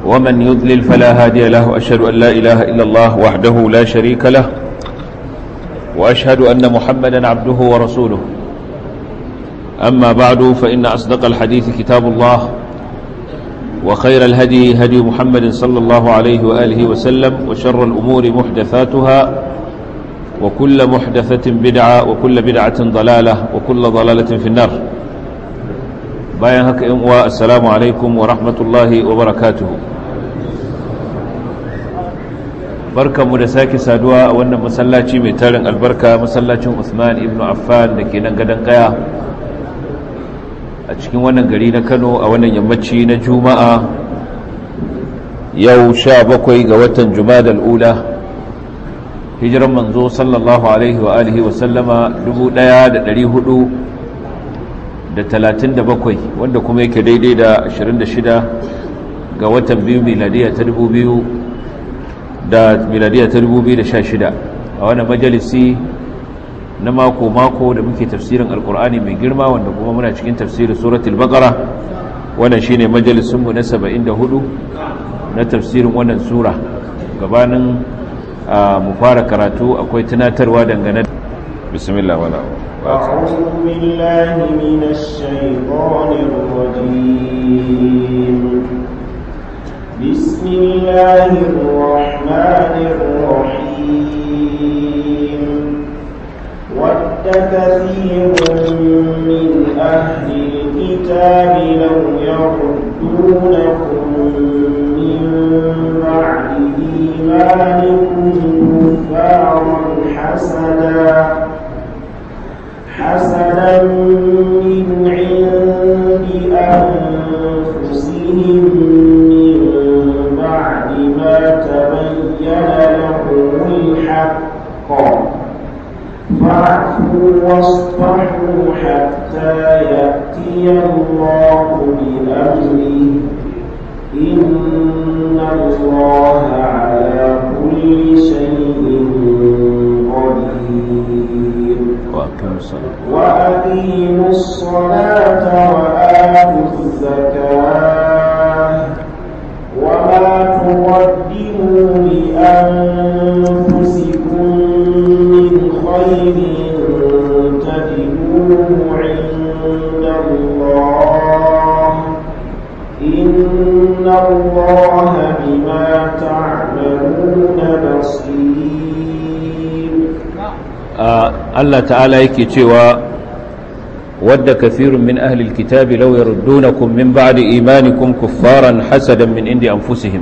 ومن يضلل فلا هادي له أشهد أن لا إله إلا الله وحده لا شريك له وأشهد أن محمدا عبده ورسوله أما بعد فإن أصدق الحديث كتاب الله وخير الهدي هدي محمد صلى الله عليه وآله وسلم وشر الأمور محدثاتها وكل محدثة بدعة وكل بدعة ضلالة وكل ضلالة في النار باين هكا إمواء السلام عليكم ورحمة الله وبركاته barka mu da sake saduwa a wannan masallaci mai tarin albarka masallacin Usman ibn Affan da ke nan gadon kaya a cikin wannan gari na Kano a wannan yammaci na Juma'a yau sha bakwai ga watan Jumadal ula hijiran manzo sallallahu alaihi wa alihi wa sallama 1437 wanda kuma yake daidai da 26 ga watan biyu miladiya ta 2000 da miladiya ta 2016 a wannan majalisi na mako-mako da muke tafsirin alkur'ani mai girma wanda kuma muna cikin tafsirin suratul baqara wannan shine majalisinmu na 74 na tafsirin wannan sura gabanin mu fara karatu akwai tunatarwa dangane da bismillah wala أعوذ بالله من الشيطان الرجيم بسم الله الرحمن الرحيم ود كثير من أهل الكتاب لو يردونكم من بعد إيمانكم كفارا حسدا حسدا من عند أنفسهم من بعد ما تبين لهم الحق فاعفوا واصفحوا حتى يأتي الله بأمره إن الله على كل شيء قدير وأقيموا الصلاة وآتوا الزكاة وما تقدموا لأنفسكم من خير تجدوه عند الله إن الله بما تعملون بصير Allah ta'ala yake cewa wadda kathirun min ahlil kitabi law yaruddunakum min ba'di imanikum kuffaran hasadan min indi anfusihim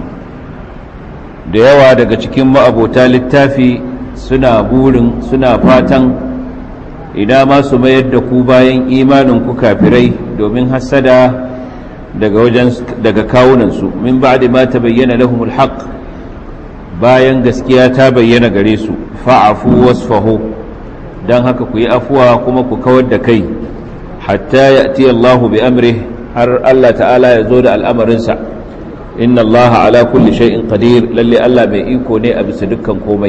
da yawa daga cikin ma'abota littafi suna burin suna fatan idan ma su mayar da ku bayan imanin ku kafirai domin hasada daga wajen daga kawunansu min ba'di ma tabayyana lahumul haqq bayan gaskiya ta bayyana gare su fa'afu wasfahu don haka ku yi afuwa kuma ku kawar da kai hatta ya ti Allah bi amri har Allah ta'ala ya zo da al'amarinsa inna Allah ala kulli shay'in qadir lalle Allah mai iko ne a bisa dukkan komai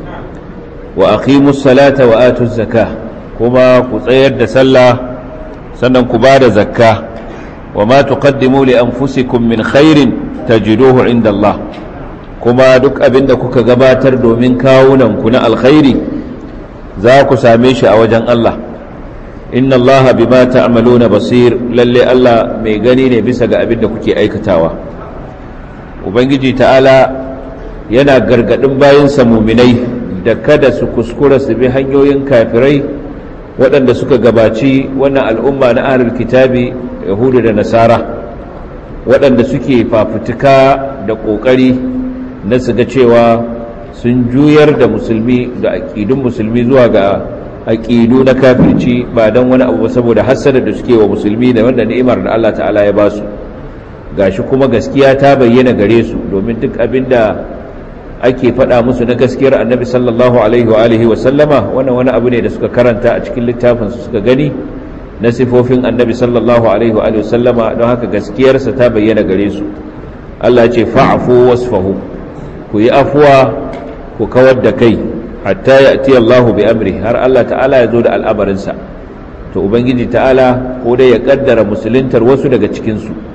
wa aqimus salata wa atuz zakah kuma ku tsayar da sallah sannan ku bada zakka wa ma tuqaddimu li anfusikum min khairin tajiduhu inda Allah kuma duk abinda kuka gabatar domin kawunan ku na alkhairi za ku same shi a wajen Allah inna Allah bima ta'maluna basir lalle Allah mai gani ne bisa ga abin da kuke aikatawa ubangiji ta'ala yana gargadin bayansa muminai da kada su kuskura su bi hanyoyin kafirai waɗanda suka gabaci wannan al'umma na ahlul kitabi yahudu da nasara waɗanda suke fafutuka da ƙoƙari na su ga cewa sun juyar da musulmi da aƙidun musulmi zuwa ga aƙidu na kafirci ba don wani abu saboda hassada da suke wa musulmi da wanda ni'imar da Allah ta'ala ya ba su gashi kuma gaskiya ta bayyana gare su domin duk abin da ake faɗa musu na gaskiyar annabi sallallahu alaihi wa alihi wa sallama wannan wani abu ne da suka karanta a cikin littafin su suka gani na sifofin annabi sallallahu alaihi wa alihi wa sallama don haka gaskiyarsa ta bayyana gare su Allah ce fa'afu wasfahu ku yi afuwa ku kawar da kai hatta ya ati Allahu bi amri har Allah ta'ala ya zo da al'amarinsa to ubangiji ta'ala ko dai ya kaddara musuluntar wasu daga cikinsu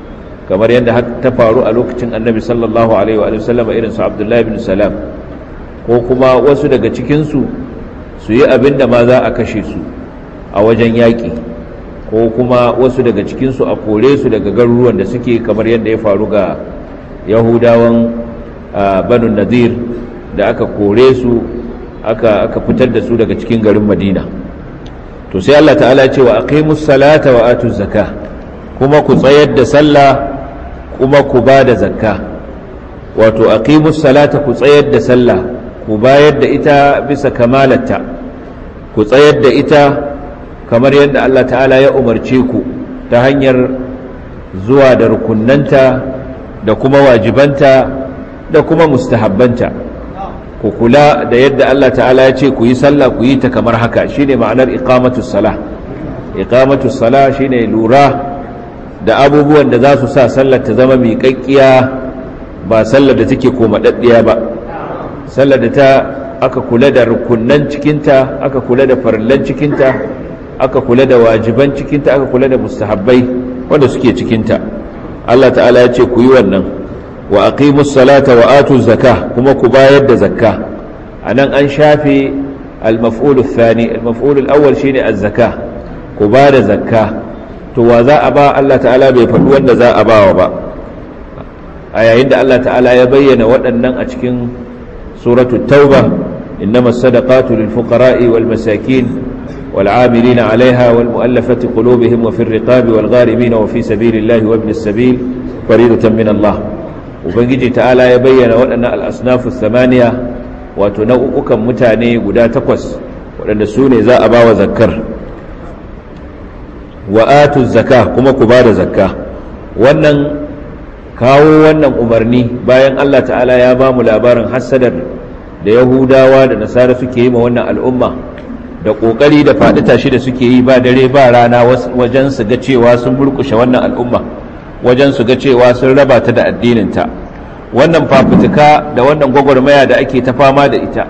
kamar yadda ta faru a lokacin annabi sallallahu alaihi wa sallam irin su abdullahi bin salam ko kuma wasu daga cikinsu su yi abin da ma za a kashe su a wajen yaƙi ko kuma wasu daga cikinsu a kore su daga garuruwan da suke kamar yadda ya faru ga yahudawan banu nadir da aka kore su aka, aka fitar da su daga cikin garin madina to sai allah ta'ala ce wa aqimus salata wa atuz zakah kuma ku tsayar da sallah kuma ku ba da zakka wato aqimus salata ku tsayar da sallah ku bayar da ita bisa kamalarta ku tsayar da ita kamar yadda Allah ta'ala ya umarce ku ta hanyar zuwa da rukunnanta da kuma wajibanta da kuma mustahabbanta ku kula da yadda Allah ta'ala ya ce ku yi sallah ku yi ta kamar haka shine ma'anar iqamatus salah iqamatus salah shine lura da abubuwan da za su sa sallar ta zama miƙaƙƙiya ba sallar da take komaɗaɗɗiya ba sallar da ta aka kula da rukunnan cikinta aka kula da farillan cikinta aka kula da wajiban cikinta aka kula da mustahabbai wanda suke cikinta Allah ta'ala ya ce ku yi wannan wa aqimus salata wa atu zakah kuma ku bayar da zakka anan an shafe al-maf'ul ath-thani al-maf'ul al-awwal shine az-zakah ku ba da zakka to wa za a ba Allah ta'ala bai faɗi wanda za a bawa ba a yayin da Allah ta'ala ya bayyana waɗannan a cikin suratu tauba innama sadaqatu lil fuqara'i wal masakin wal 'amilina 'alayha wal mu'allafati qulubuhum wa fir riqabi wal gharimin wa fi sabilillahi wa ibnis sabil faridatan min Allah ubangiji ta'ala ya bayyana waɗannan al asnafu thamaniya wato nau'ukan mutane guda takwas waɗanda su ne za a bawa zakkar wa atu zakka kuma ku bada zakka wannan kawo wannan umarni bayan Allah ta'ala ya ba mu labarin hassadar da yahudawa da nasara suke yi ma wannan al'umma da ƙoƙari da faɗi tashi da suke yi ba dare ba rana wajen su ga cewa sun burkushe wannan al'umma wajen su ga cewa sun raba ta da addininta wannan fafutuka da wannan gwagwarmaya da ake ta fama da ita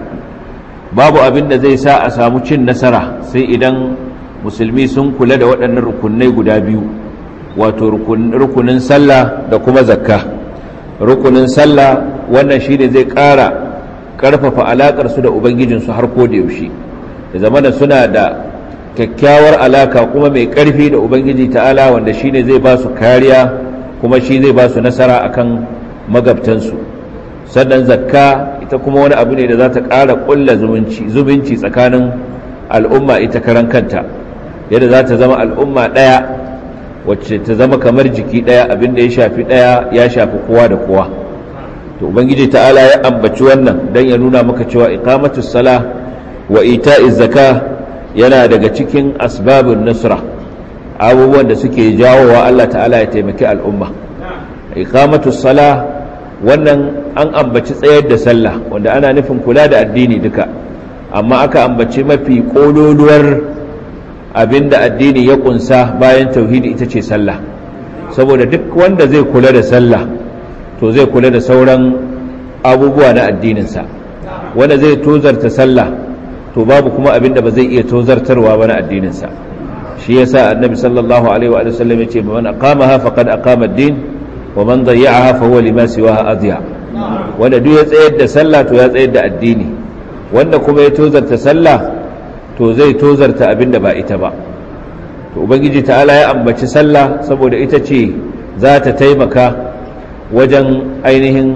babu abin da zai sa a samu cin nasara sai idan musulmi sun kula da waɗannan rukunai guda biyu wato rukunin sallah da kuma zakka rukunin sallah wannan shi ne zai ƙara ƙarfafa alaƙarsu da ubangijinsu har ko da yaushe da zamana suna da kyakkyawar alaka kuma mai ƙarfi da ubangiji ta'ala wanda shi ne zai ba su kariya kuma shi zai ba su nasara akan magabtansu sannan zakka ita kuma wani abu ne da za ta ƙara ƙulla zumunci tsakanin al'umma ita karan kanta yadda za ta zama al'umma ɗaya wacce ta zama kamar jiki ɗaya abinda ya shafi ɗaya ya shafi kowa da kowa to ubangiji ta'ala ya ambaci wannan don ya nuna maka cewa iqamatus sala wa ita'iz zaka yana daga cikin asbabun nusra abubuwan da suke jawowa Allah ta'ala ya taimaki al'umma iqamatus sala wannan an ambaci tsayar da sallah wanda ana nufin kula da addini duka amma aka ambaci mafi kololuwar abinda addini ya kunsa bayan tauhidi ita ce sallah saboda duk wanda zai kula da sallah to zai kula da sauran abubuwa na addininsa wanda zai tozarta sallah to babu kuma abinda ba zai iya tozartarwa ba na addininsa shi yasa annabi sallallahu alaihi wa sallam yace man aqamaha faqad aqama ad-din wa man dayya'aha fa huwa lima siwaha adya wanda duk ya tsayar da sallah to ya tsayar da addini wanda kuma ya tozarta sallah to zai tozarta abinda ba ita ba to ubangiji ta'ala ya ambaci sallah saboda ita ce za ta taimaka wajen ainihin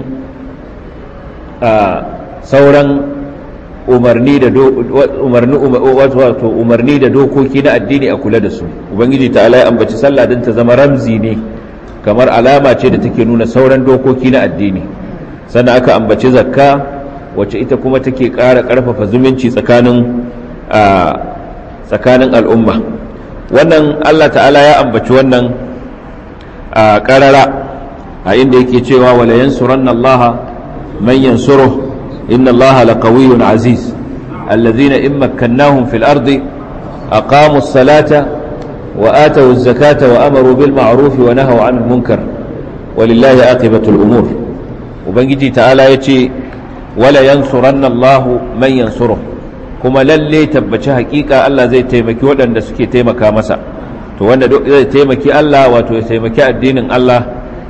sauran umarni da umarni wato umarni da dokoki na addini a kula da su ubangiji ta'ala ya ambaci sallah don ta zama ramzi ne kamar alama ce da take nuna sauran dokoki na addini sannan aka ambaci zakka wacce ita kuma take ƙara ƙarfafa zumunci tsakanin tsakanin al'umma wannan Allah ta'ala ya ambaci wannan a ƙarara a inda yake cewa wala yansuranna Allah man yansuruh inna Allah laqawiyyun aziz alladhina in makkannahum fil ardi aqamu as-salata wa atu az-zakata wa amaru bil ma'ruf wa nahaw 'anil munkar walillahi aqibatu al-umur ubangiji ta'ala yace wala yansuranna Allah man yansuruh kuma lalle tabbaci hakika Allah zai taimaki waɗanda suke taimaka masa to wanda zai taimaki Allah wato ya taimaki addinin Allah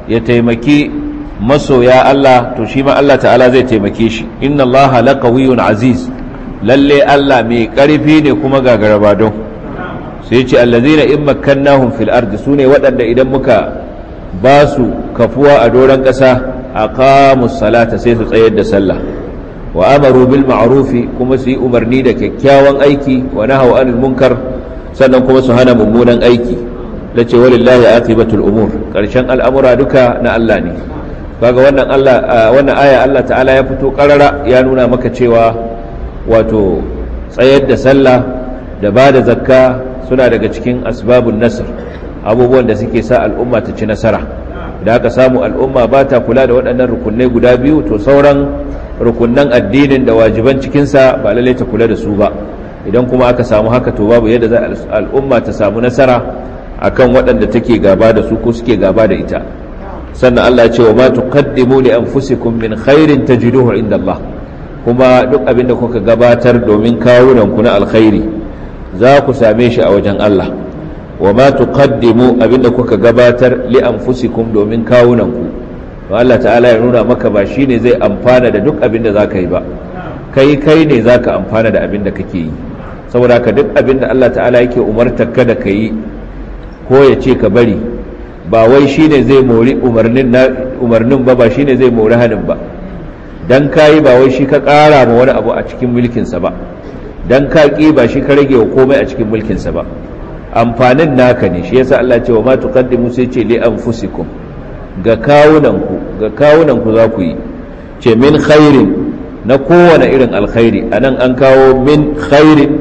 ya taimaki masoya Allah to shi ma Allah ta'ala zai taimake shi inna Allah laqawiyyun aziz lalle Allah mai ƙarfi ne kuma gagaraba don sai ce allazina in makkannahum fil ardi sune waɗanda idan muka ba su kafuwa a doron ƙasa aqamus salata sai su tsayar da sallah wa amaru bil ma'rufi kuma su yi umarni da kyakkyawan aiki wa nahaw anil munkar sannan kuma su hana mummunan aiki lace walillahi aqibatul umur karshen al'amura duka na Allah ne kaga wannan Allah wannan aya Allah ta'ala ya fito karara ya nuna maka cewa wato tsayar da sallah da ba da zakka suna daga cikin asbabun nasr abubuwan da suke sa al'umma ta ci nasara da aka samu al'umma ba ta kula da waɗannan rukunai guda biyu to sauran rukunnan addinin da wajiban cikinsa ba lallai ta kula da su ba idan kuma aka samu haka to babu yadda za al'umma ta samu nasara akan waɗanda take gaba da su ko suke gaba da ita sannan Allah ya ce wa ma tuqaddimu li anfusikum min khairin tajiduhu inda Allah kuma duk abin da kuka gabatar domin kawunan ku na alkhairi za ku same shi a wajen Allah wa ma tuqaddimu abin da kuka gabatar li anfusikum domin kawunan ku to Allah ta'ala ya nuna maka ba shine zai amfana da duk abin da zaka yi ba kai kai ne zaka amfana da abin da kake yi saboda ka duk abin da Allah ta'ala yake umartar ka da kai ko ya ce ka bari ba wai shine zai mori umarnin umarnin ba ba shine zai mori hanin ba dan kayi ba wai shi ka ƙara ma wani abu a cikin mulkinsa ba dan ka ƙi ba shi ka rage wa komai a cikin mulkinsa ba amfanin naka ne shi yasa Allah ce wa ma tuqaddimu sai ce li anfusikum ga kawunanku ga kawunanku za ku yi ce min khairin na kowane irin alkhairi anan an kawo min khairin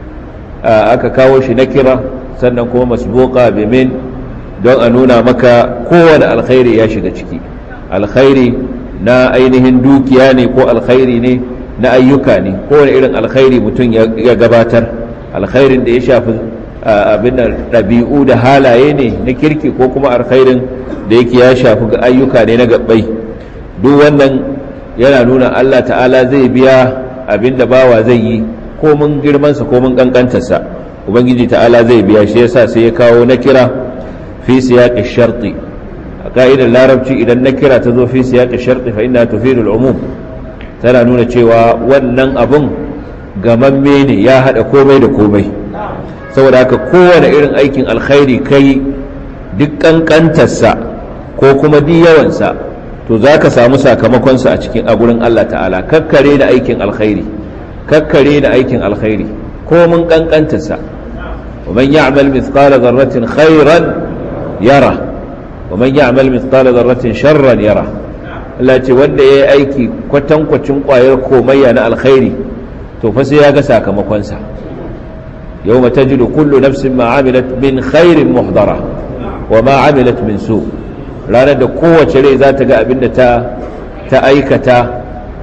aka kawo shi na kira sannan kuma masbuqa bi min don a nuna maka kowane alkhairi ya shiga ciki alkhairi na ainihin dukiya ne ko alkhairi ne na ayyuka ne kowane irin alkhairi mutum ya gabatar alkhairin da ya shafi abin ɗabi'u da halaye ne na kirki ko kuma alkhairin da yake ya shafi ga ayyuka ne na gabbai duk wannan yana nuna Allah ta'ala zai biya abin da bawa zai yi ko mun girmansa ko mun kankantarsa ubangiji ta'ala zai biya shi yasa sai ya kawo na kira fi siyaqi sharti a ka'idar larabci idan na kira ta zo fi siyaqi sharti fa inna tufidu al-umum tana nuna cewa wannan abun gamamme ne ya hada komai da komai saboda haka kowane irin aikin alkhairi kai duk kankantarsa ko kuma duk yawansa to za ka samu sakamakonsa a cikin a gurin Allah ta'ala kakkare da aikin alkhairi kakkare da aikin alkhairi ko mun kankantarsa wa man ya'mal mithqala dharratin khairan yara wa man ya'mal mithqala dharratin sharran yara Allah ce wanda yayi aiki kwatankwacin kwayar komayya na alkhairi to fa sai ya ga sakamakonsa yawma tajidu kullu nafsin ma 'amilat min khairin muhdara wa ma 'amilat min su' ranar da kowace rai za ta ga abin da ta aikata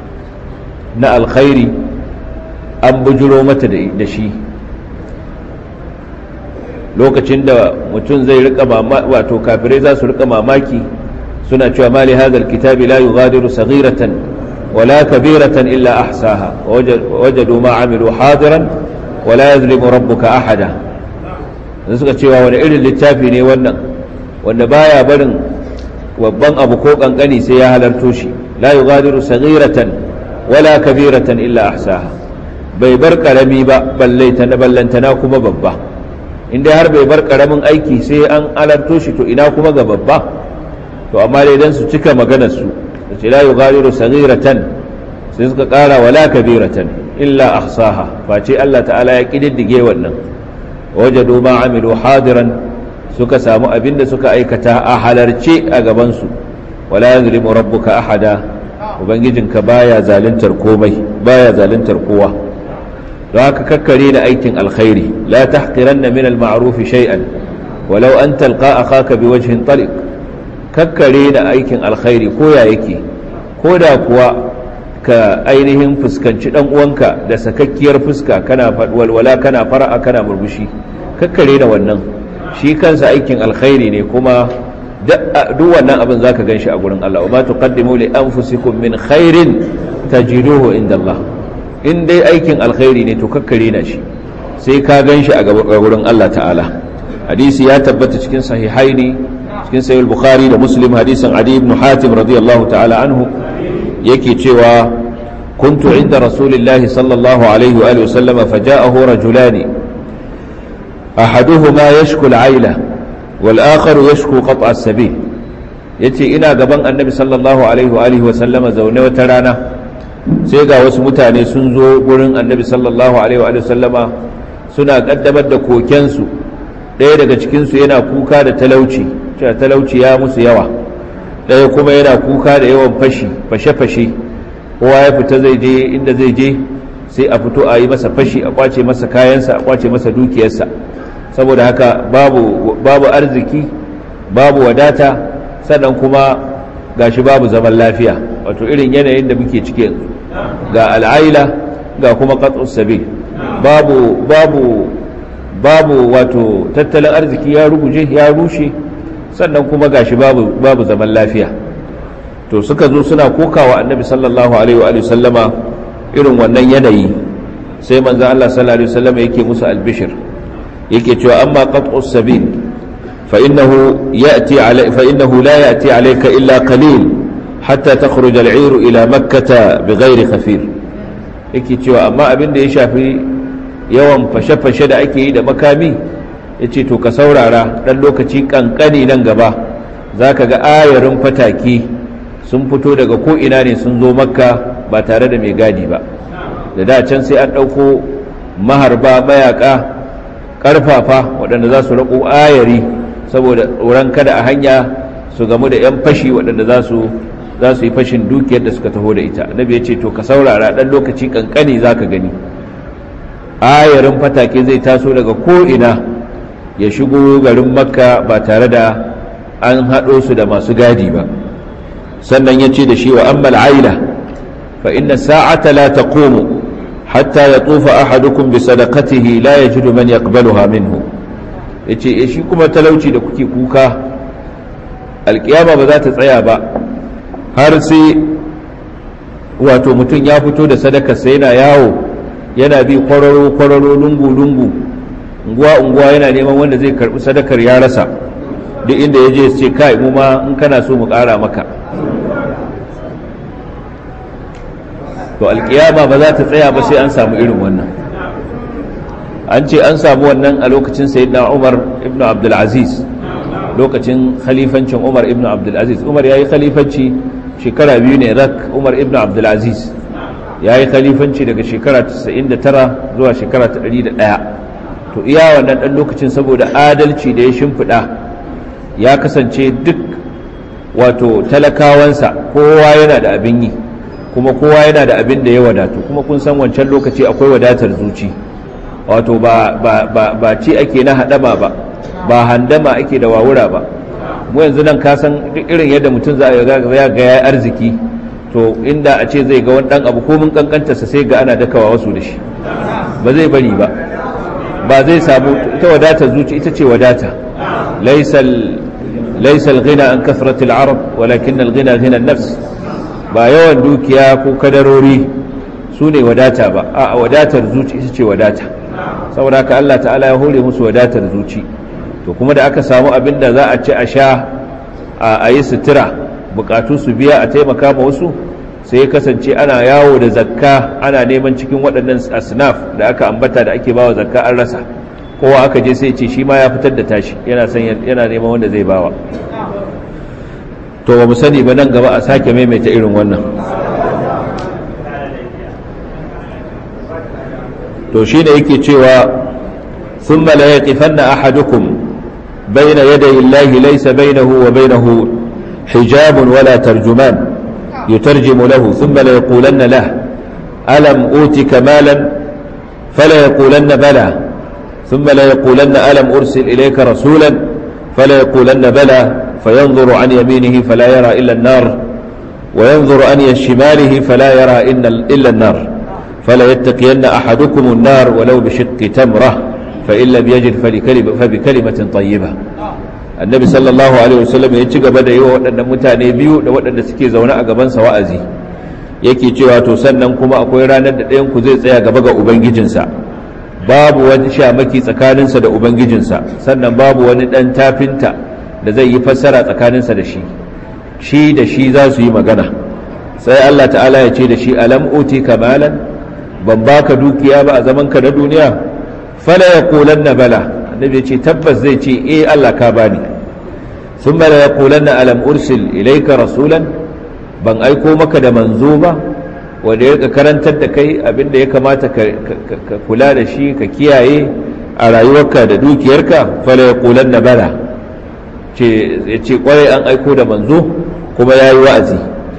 na alkhairi an bujuro mata da shi lokacin da mutum zai rika wato kafirai za su rika mamaki suna cewa mali hadal kitabi la yughadiru saghiratan wala kabiratan illa ahsaha wajadu ma amilu hadiran wala yazlimu rabbuka ahada suka cewa wani irin littafi ne wannan wanda baya barin babban abu ko kankani sai ya halarto shi la yughadiru saghiratan wala kabiratan illa ahsaha bai bar karami ba balle ta na ballantana kuma babba inda har bai bar karamin aiki sai an halarto shi to ina kuma ga babba to amma dai dan su cika maganar su ce la yughadiru saghiratan sai suka kara wala kabiratan illa ahsaha face Allah ta'ala ya kididdige wannan wajadu ma amilu hadiran suka samu abin da suka aikata a halarce a gabansu wala yazlimu rabbuka ahada ubangijinka baya zaluntar komai baya zaluntar kowa don haka kakkare da aikin alkhairi la tahqiranna min al-ma'ruf shay'an walau an talqa akhaka biwajhin taliq kakkare da aikin alkhairi ko ya yake ko da kuwa ka ainihin fuskanci dan uwanka da sakakkiyar fuska kana walwala kana fara'a kana murmushi kakkare da wannan shi kansa aikin alkhairi ne kuma duk wannan abin zaka ganshi a gurin Allah wa ma tuqaddimu li anfusikum min khairin tajiduhu inda Allah in dai aikin alkhairi ne to kakkare na shi sai ka ganshi a gurin Allah ta'ala hadisi ya tabbata cikin sahihaini cikin sahih bukhari da muslim hadisin adi ibn hatim radiyallahu ta'ala anhu yake cewa kuntu inda rasulillahi sallallahu alaihi wa alihi wasallama faja'ahu rajulani ahaduhuma yashku al-aila wal akhar yashku qat'a as-sabil yace ina gaban annabi sallallahu alaihi wa alihi wasallama zaune wata rana sai ga wasu mutane sun zo gurin annabi sallallahu alaihi wa sallama suna kaddamar da kokensu ɗaya daga cikinsu yana kuka da talauci cewa talauci ya musu yawa ɗaya kuma yana kuka da yawan fashi fashe-fashe kowa ya fita zai je inda zai je sai a fito a yi masa fashi a kwace masa kayansa a kwace masa dukiyarsa saboda haka babu, babu arziki babu wadata sannan kuma gashi babu zaman lafiya wato irin yanayin da muke ciki yanzu ga al'aila ga kuma qat'us sabil babu babu babu wato tattalin arziki ya ruguje ya rushe sannan kuma gashi babu babu zaman lafiya to suka zo suna kokawa annabi sallallahu alaihi wa sallama irin wannan yanayi sai manzo Allah sallallahu alaihi wasallam yake musu albishir yake cewa amma qat'us sabil fa innahu ya'ti alai fa innahu la ya'ti alayka illa qalil hatta takhruj al-'ir ila makkah bighairi khafir yake cewa amma abin da ya shafi yawan fashe-fashe da ake yi da makami yace to ka saurara dan lokaci kankani nan gaba zaka ga ayarin fataki sun fito daga ko ina ne sun zo makka ba tare da mai gadi ba da da can sai an ɗauko maharba mayaka ƙarfafa waɗanda za su raƙo ayari saboda tsoron kada a hanya su gamu da 'yan fashi waɗanda za su za su yi fashin dukiyar da suka taho da ita annabi ya ce to ka saurara ɗan lokaci ƙanƙani za ka gani ayarin fatake zai taso daga ko'ina ya shigo garin makka ba tare da an haɗo su da masu gadi ba sannan ya ce da shi wa ammal aila fa inna sa'ata la taqumu hatta yatufa ahadukum bi sadaqatihi la yajidu man yaqbaluha minhu yace eh shi kuma talauci da kuke kuka alkiyama ba za ta tsaya ba har sai wato mutum ya fito da sadakar sai yana yawo yana bi kwararo kwararo lungu lungu unguwa unguwa yana neman wanda zai karbi sadakar ya rasa duk inda ya je ce kai mu ma in kana so mu kara maka to alkiyama ba za ta tsaya ba sai an samu irin wannan an ce an samu wannan a lokacin sayyidina umar ibn abdulaziz lokacin khalifancin umar ibn abdulaziz umar ya yi khalifanci shekara biyu ne rak umar ibn abdulaziz ya yi khalifanci daga shekara 99 zuwa shekara 101 to iya wannan ɗan lokacin saboda adalci da ya shimfiɗa ya kasance duk wato talakawansa kowa yana da abin yi kuma kowa yana da abin da ya wadatu kuma kun san wancan lokaci akwai wadatar zuci wato ba ba ba ba ci ake na hadama ba ba handama ake da wawura ba mu yanzu nan ka san duk irin yadda mutum za ga ya ga ya arziki to inda a ce zai ga wani dan abu ko mun kankanta sa sai ga ana dakawa wasu da shi ba zai bari ba ba zai samu ta wadatar zuci ita ce wadata laysal laysal ghina an kasratil arab walakin al ghina ghina an-nafs ba yawan dukiya ko kadarori su ne wadata ba a wadatar zuci ita ce wadata saboda haka Allah ta'ala ya hore musu wadatar zuci to kuma da aka samu abin da za a ci a sha a yi sutura bukatu su biya a taimaka ma wasu sai ya kasance ana yawo da zakka ana neman cikin waɗannan asnaf da aka ambata da ake bawa zakka an rasa kowa aka je sai ce shi ma ya fitar da tashi yana yana neman wanda zai bawa to ba mu sani ba nan gaba a sake maimaita irin wannan to shi ne yake cewa sun la yaqifanna ahadukum bayna yaday Allahi laysa baynahu wa baynahu hijabun wala tarjuman yutarjimu lahu thumma la yaqulanna lahu alam utika malan fala yaqulanna bala ثم لا يقولن ألم أرسل إليك رسولا فلا يقولن بلى فينظر عن يمينه فلا يرى إلا النار وينظر عن شماله فلا يرى إلا النار فلا يتقين أحدكم النار ولو بشق تمرة فإن لم يجد فبكلمة طيبة النبي صلى الله عليه وسلم يتشق بدا يوى وأن متاني بيو وأن سكي زونا أقبان سوائزي yake cewa to sannan kuma akwai ranar da ɗayan ku zai tsaya gaba ga ubangijinsa babu wani shamaki tsakaninsa da ubangijinsa sannan babu wani ɗan tafinta da zai yi fassara tsakaninsa da shi shi da shi za su yi magana sai Allah ta'ala ya ce da shi alam uti kamalan ban baka dukiya ba a zaman ka na duniya fala yaqulanna bala annabi ya ce tabbas zai ce eh Allah ka bani thumma la yaqulanna alam ursil ilayka rasulan ban aiko maka da manzo ba wanda ya karantar da kai abinda ya kamata ka kula da shi ka kiyaye a rayuwarka da dukiyarka fala yaqulanna bala ce ya ce kwarai an aiko da manzo kuma yayi wa'azi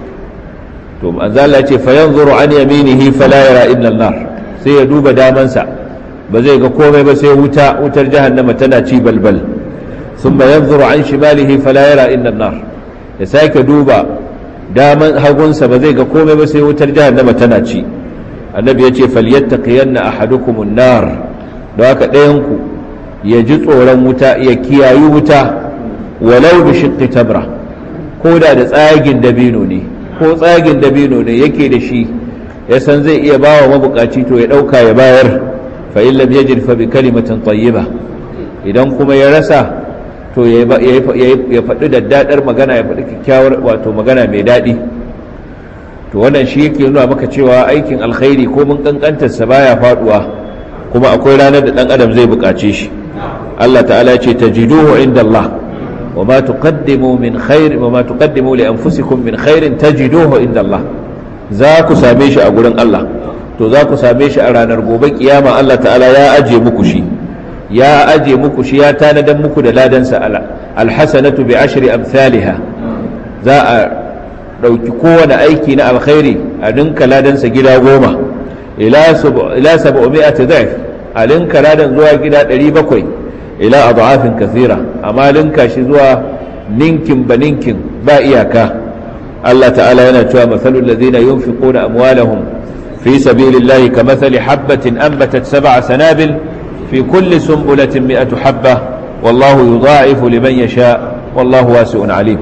to manzo Allah ya ce fa yanzuru an yaminihi fala yara illa an-nar sai ya duba damansa ba zai ga komai ba sai wuta wutar jahannama tana ci balbal thumma yanzuru an shimalihi fala yara illa an-nar ya sake duba daman hagunsa ba zai ga komai ba sai wutar jahannama tana ci annabi ya ce falyattaqiyanna ahadukum an-nar don haka ɗayan ku ya ji tsoron wuta ya kiyayi wuta walau bi shiqqi tamra ko da da tsagin dabino ne ko tsagin dabino ne yake da shi ya san zai iya bawa mabukaci to ya dauka ya bayar fa in lam yajid fa bi kalimatin tayyiba idan kuma ya rasa to ya faɗi daddadar magana ya faɗi kyakkyawar wato magana mai daɗi to wannan shi yake nuna maka cewa aikin alkhairi ko mun kankantarsa baya faduwa kuma akwai ranar da ɗan adam zai buƙace shi Allah ta'ala ya ce tajiduhu inda Allah wa ma tuqaddimu min khair wa ma tuqaddimu li anfusikum min khairin tajiduhu inda Allah za ku same shi a gurin Allah to za ku same shi a ranar gobe kiyama Allah ta'ala ya aje muku shi ya aje muku shi ya tanadan muku da ladansa alhasanatu bi ashri amsalha za a dauki kowane aiki na alkhairi a dinka ladansa gida goma ila 700 dhif a linka ladan zuwa gida 700 ila adhafin kathira amma linka shi zuwa ninkin ba ninkin ba iyaka Allah ta'ala yana cewa masalul ladina yunfiquna amwalahum fi sabilillahi kamathali habatin anbatat sab'a sanabil fi kulli sunbulatin mi'atu habba wallahu yudha'ifu liman yasha wallahu wasi'un alim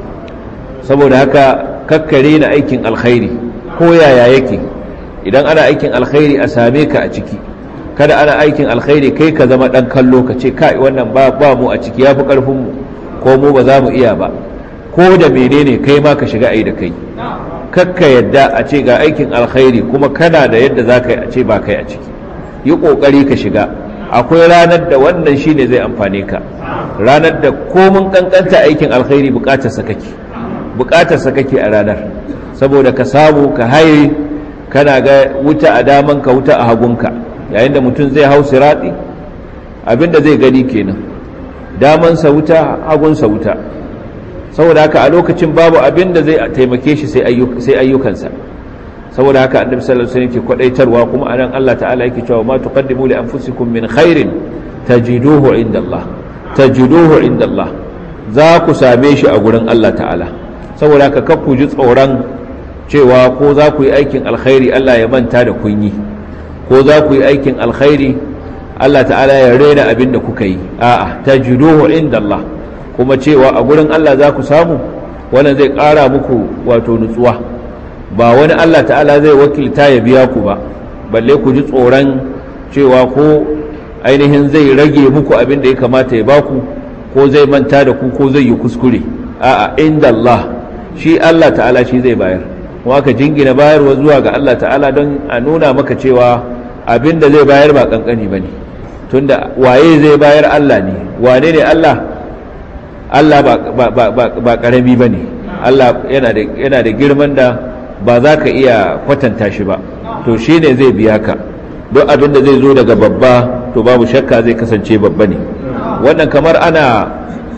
saboda haka kakkare na aikin alkhairi ko yaya yake idan ana aikin alkhairi a same ka a ciki kada ana aikin alkhairi kai ka zama dan kallo ka ce kai wannan ba ba mu a ciki yafi karfin mu ko mu ba za mu iya ba ko da menene kai ma ka shiga ai da kai kakka yadda a ce ga aikin alkhairi kuma kana da yadda za ka yi a ce ba kai a ciki yi kokari ka shiga akwai ranar da wannan shine zai amfane ka ranar da komun kankanta aikin alkhairi bukatarsa kake bukatarsa kake a ranar saboda ka samu ka haye kana ga wuta a daman ka wuta a hagunka yayin da mutum zai hau sirati abinda zai gani kenan damansa wuta hagunsa wuta saboda haka a lokacin babu abinda zai taimake shi sai ayyukansa saboda haka annabi sallallahu alaihi wasallam ke kwadaitarwa kuma anan Allah ta'ala yake cewa ma tuqaddimu li anfusikum min khairin tajiduhu inda Allah tajiduhu inda Allah za ku same shi a gurin Allah ta'ala saboda haka kar ku ji tsoron cewa ko za ku yi aikin alkhairi Allah ya manta da kun yi ko za ku yi aikin alkhairi Allah ta'ala ya rena abin da kuka yi a'a tajiduhu inda Allah kuma cewa a gurin Allah za ku samu wannan zai ƙara muku wato nutsuwa ba wani Allah ta'ala zai wakilta ya biya ku ba balle ku ji tsoron cewa ko ainihin zai rage muku abin da ya kamata ya baku ko zai manta da ku ko zai yi kuskure a'a inda Allah shi Allah ta'ala shi zai bayar kuma ka jingina bayarwa zuwa ga Allah ta'ala don a nuna maka cewa abin da zai bayar ba kankani ba ne tunda waye zai bayar Allah ne wane ne Allah Allah ba karami ba ne Allah yana da girman da ba za ka iya kwatanta shi ba to shi ne zai biya ka don abin da zai zo daga babba to babu shakka zai kasance babba ne wannan kamar ana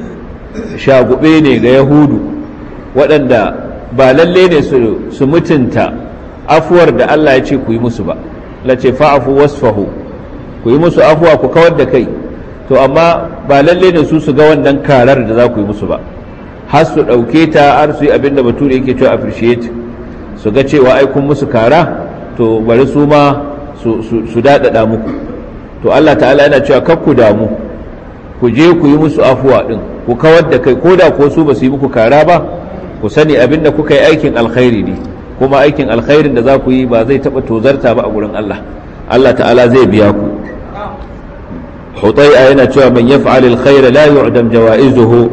shagube ne ga yahudu waɗanda ba lalle ne su mutunta afuwar da Allah ya ce ku yi musu ba lace fa'afu wasfahu ku yi musu afuwa ku kawar da kai to amma ba lalle ne su su ga wannan karar da za ku yi musu ba har su ɗauke ta har su yi abin da bature yake cewa appreciate su ga cewa ai kun musu kara to bari su ma su daɗaɗa muku to Allah ta'ala yana cewa kar ku damu ku je ku yi musu afuwa ɗin ku kawar da kai ko da ko su ba su yi muku kara ba ku sani abin da kuka yi aikin alkhairi ne kuma aikin alkhairin da za ku yi ba zai taɓa tozarta ba a gurin Allah Allah ta'ala zai biya ku hutai'a yana cewa man yaf'al alkhaira la yu'dam jawaizuhu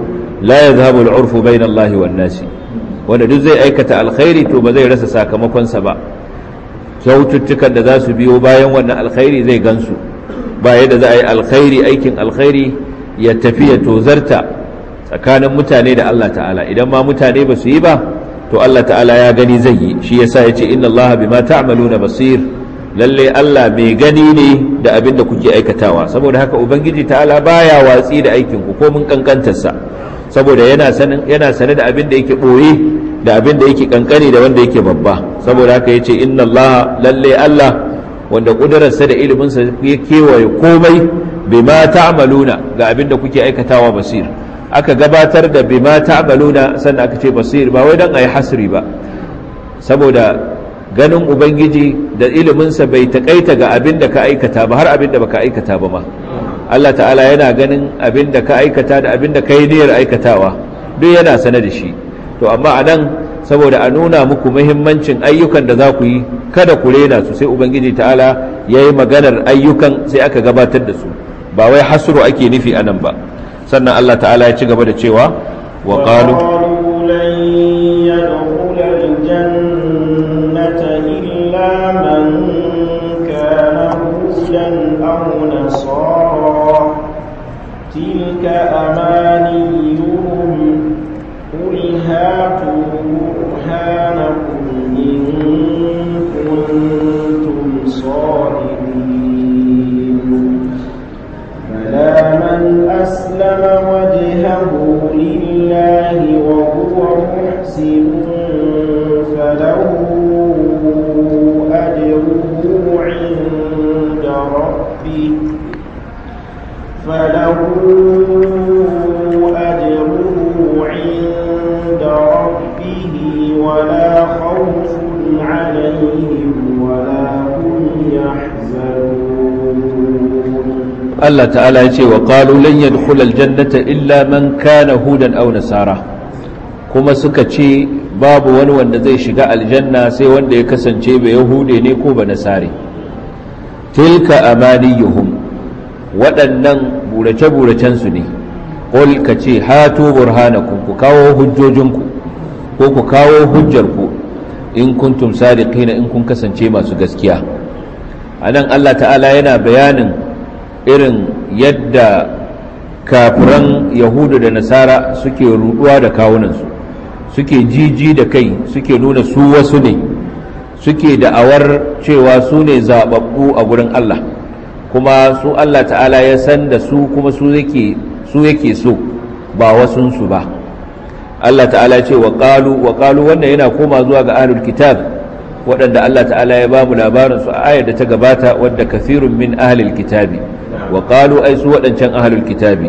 la yadhhabu al-'urfu bayna Allah wan nasi wanda duk zai aikata alkhairi to ba zai rasa sakamakon sa ba kyaututtukan da za su biyo bayan wannan alkhairi zai gansu ba yadda za a yi alkhairi aikin alkhairi ya tafi ya tozarta tsakanin mutane da Allah ta'ala idan ma mutane ba su yi ba to Allah ta'ala ya gani zai yi shi yasa ya ce inna Allah bima ta'maluna basir lalle Allah mai gani ne da abin da kuke aikatawa saboda haka ubangiji ta'ala baya watsi da aikin ku ko mun kankantarsa saboda yana sanin yana sane da abin da yake boye da abin da yake kankani da wanda yake babba saboda haka yace inna Allah lalle Allah wanda kudurarsa da iliminsa ya kewaye komai bima ta'maluna ga abin da kuke aikatawa basir aka gabatar da bima ta'maluna sannan aka ce basir ba wai dan ayi hasri ba saboda ganin ubangiji da iliminsa bai takaita ga abin da ka aikata ba har abin da baka aikata ba ma Allah ta'ala yana ganin abin da ka aikata da abin da ka yi niyyar aikatawa duk yana sane da shi to amma a nan saboda a nuna muku muhimmancin ayyukan da za ku yi kada ku rena su sai ubangiji ta'ala ya yi maganar ayyukan sai aka gabatar da su ba wai hasru ake nufi a nan ba sannan Allah ta'ala ya ci gaba da cewa wa qalu لن يدخل الجنة إلا من كان هودا أو نصارى تلك أمانيهم قل هاتوا برهانكم إن كنتم صادقين بلى من أسلم وجهه لله وهو محسن فله أجره عند ربه فله أجره عند ربه ولا خوف عليهم ولا هم يحزنون Allah ta'ala ya ce wa qalu lan yadkhulal jannata illa man kana hudan aw nasara kuma suka ce babu wani wanda zai shiga aljanna sai wanda ya kasance ba yahude ne ko ba nasare tilka amaniyuhum waɗannan burace-buracen su ne qul ka ce hatu burhanakum ku kawo hujjojinku ko ku kawo hujjarku in kuntum sadiqina in kun kasance masu gaskiya anan Allah ta'ala yana bayanin irin yadda kafiran yahudu da nasara suke ruduwa da kawunansu suke jiji da kai suke nuna su wasu ne suke da'awar cewa su ne zababbu a gurin Allah kuma su Allah ta'ala ya san da su kuma su yake su yake so ba wasunsu ba Allah ta'ala ce wa qalu wa qalu wannan yana koma zuwa ga ahlul kitab waɗanda Allah ta'ala ya ba mu labarin su a ayar da ta gabata wadda kathirun min ahlil kitabi wa qalu ai su waɗancan ahlul kitabi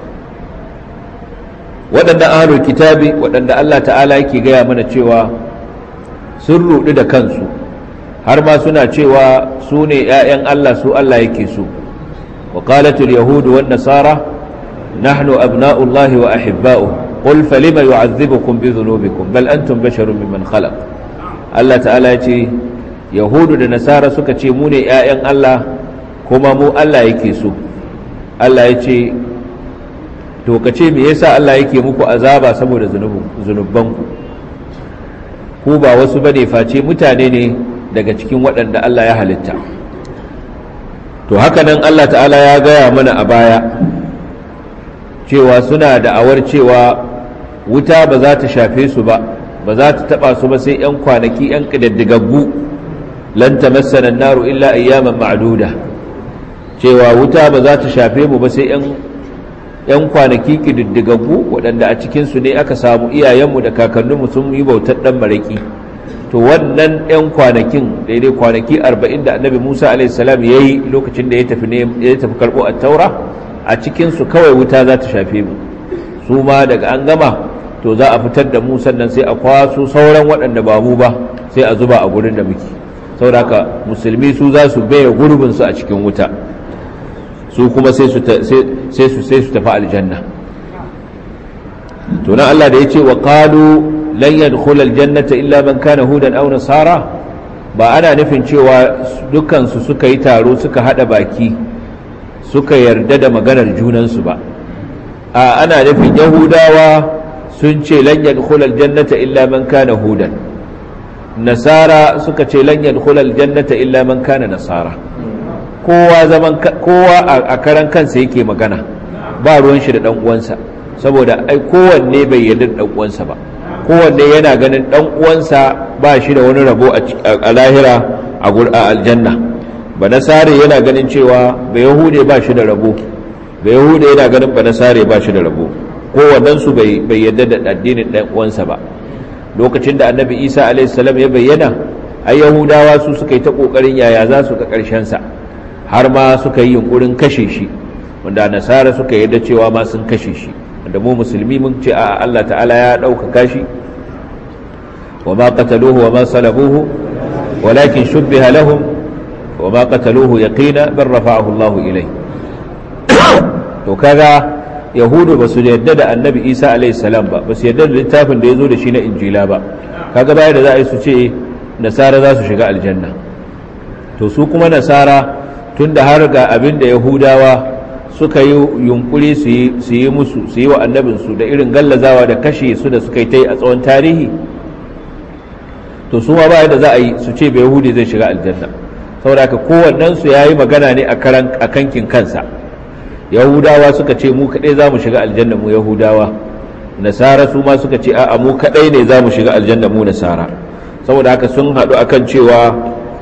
waɗannan ahlul kitabi waɗanda Allah ta'ala yake gaya mana cewa sun ruɗu da kansu har ma suna cewa su ne ‘ya'yan Allah su Allah yake so wa qalatul yahudu wan nasara nahnu abna'ullahi wa ahibba'u qul falima yu'adhibukum bi dhunubikum bal antum basharun mimman khalaq Allah ta'ala ya ce yahudu da nasara suka ce mu ne ‘ya'yan Allah kuma mu Allah yake so Allah ya ce to ka ce me yasa Allah yake muku azaba saboda zunubanku ku ba wasu bane face mutane ne daga cikin waɗanda Allah ya halitta to haka nan Allah ta'ala ya gaya mana a baya cewa suna da'awar cewa wuta ba za ta shafe su ba ba za ta taba su ba sai 'yan kwanaki 'yan ƙididdigaggu lan tamassana naru illa ayyaman ma'duda cewa wuta ba za ta shafe mu ba sai 'yan kwanaki ƙididdigaggu waɗanda a cikinsu ne aka samu iyayenmu da kakanninmu sun yi bautar ɗan maraƙi to wannan 'yan kwanakin daidai kwanaki arba'in da annabi musa alaihissalam ya yi lokacin da ya tafi karɓo a taura a cikinsu kawai wuta za ta shafe mu su ma daga an gama to za a fitar da mu sannan sai a kwaso sauran waɗanda ba mu ba sai a zuba a gurin da muke sauraka musulmi su za su baya gurbinsu a cikin wuta su kuma sai su tafi aljanna to nan Allah da ya ce wa qalu lan yadkhul aljannata illa man kana hudan aw nasara ba ana nufin cewa dukkan su suka yi taro suka hada baki suka yarda da maganar junansu ba a ana nufin yahudawa sun ce lan yadkhulal jannata illa man kana hudan nasara suka ce lan yadkhulal jannata illa man kana nasara kowa zaman kowa a karan kansa yake magana ba ruwan shi da dan uwansa saboda ai kowanne bai yarda da dan uwansa ba kowanne yana ganin dan uwansa ba shi da wani rabo a lahira a aljanna ba nasare yana ganin cewa ba yahude ba shi da rabo ba yahude yana ganin ba nasare ba shi da rabo kowannensu bai yarda da addinin dan uwansa ba lokacin da annabi isa alaihissalam ya bayyana ai yahudawa su suka yi ta kokarin yaya za su ga sa har ma suka yi yunkurin kashe shi wanda nasara suka yarda cewa ma sun kashe shi wanda mu musulmi mun ce a Allah ta'ala ya ɗaukaka shi wa ma qataluhu wa ma salabuhu walakin shubbiha lahum wa ma qataluhu yaqina bal rafa'ahu Allah ilai to kaga yahudu ba su yarda da annabi isa alaihissalam ba ba su yarda da littafin da ya zo da shi na injila ba kaga baya da za a yi su ce nasara za su shiga aljanna to su kuma nasara tun da har ga abin da yahudawa suka yi yunkuri su yi musu su yi wa annabinsu da irin gallazawa da kashe su da suka yi ta yi a tsawon tarihi to su ma baya da za a yi su ce bai yahudi zai shiga aljanna saboda ka kowannensu ya yi magana ne a kankin kansa yahudawa suka ce mu kaɗai za mu shiga aljanna mu yahudawa nasara su ma suka ce a'a mu kaɗai ne za mu shiga aljanna mu nasara saboda haka sun haɗu akan cewa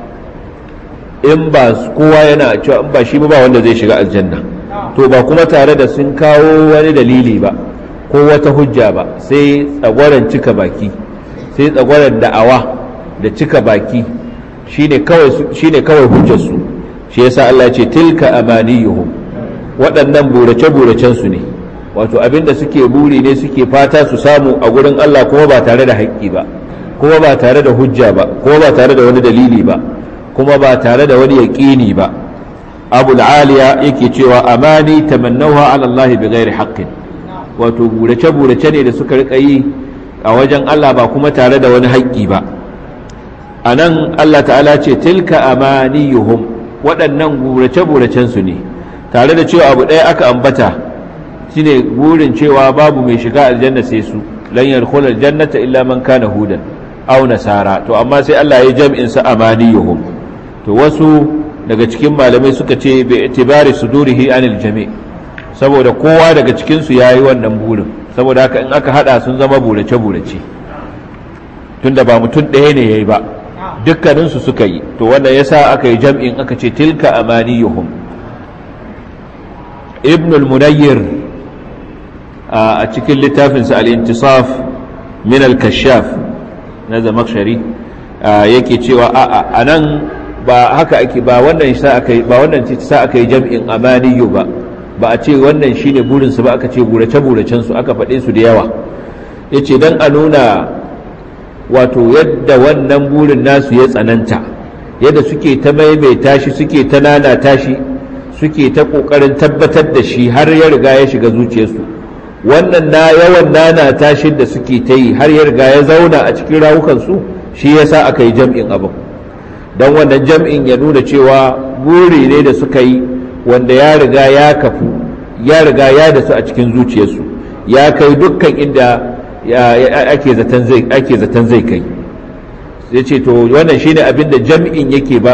in ba kowa yana cewa in ba shi ba wanda zai shiga aljanna to ba kuma tare da sun kawo wani dalili ba ko wata hujja ba sai tsagwaron cika baki sai tsagwaron da'awa da cika baki shine kawai shine kawai hujjarsu shi yasa Allah ya ce tilka amaniyuhum waɗannan burace-buracensu ne wato abinda suke buri ne suke fata su samu a gurin Allah kuma ba tare da haƙƙi ba kuma ba tare da hujja ba kuma ba tare da wani dalili ba kuma ba tare da wani yaƙini ba abu aliya yake cewa amani tamannawa ala Allah bi ghairi haqqin wato burace-burace ne da suka rika yi a wajen Allah ba kuma tare da wani haƙƙi ba anan Allah ta'ala ce tilka amaniyuhum waɗannan burace-buracensu ne tare da cewa abu ɗaya aka ambata shine burin cewa babu mai shiga aljanna sai su lan yadkhul aljannata illa man kana hudan aw nasara to amma sai Allah ya jam'in sa amaniyuhum to wasu daga cikin malamai suka ce bi itibari sudurihi anil jami' saboda kowa daga cikin su yayi wannan burin saboda haka in aka hada sun zama burace burace tunda ba mutum ɗaya ne yayi ba dukkanin su suka yi to wannan yasa aka yi jam'in aka ce tilka amaniyuhum ibn al-munayyir a cikin littafinsa al-intisaf min al-kashaf na zamakshari yake cewa a nan ba haka ake ba wannan sa aka ba wannan sa aka yi jam'in amaniyu ba ba a ce wannan shine burin su ba aka ce burace buracen su aka faɗe su da yawa yace dan a nuna wato yadda wannan burin nasu ya tsananta yadda suke ta maimaita shi suke ta nanata shi suke ta ƙoƙarin tabbatar da shi har ya riga ya shiga zuciyarsu wannan na yawan nana tashin da suke ta yi har ya riga ya zauna a cikin rawukansu shi yasa aka yi jam'in abin don wannan jam'in ya nuna cewa buri ne da suka yi wanda ya riga ya kafu ya riga ya da su a cikin zuciyarsu ya kai dukkan inda ake zaton zai kai ya ce to wannan shine abin da jam'in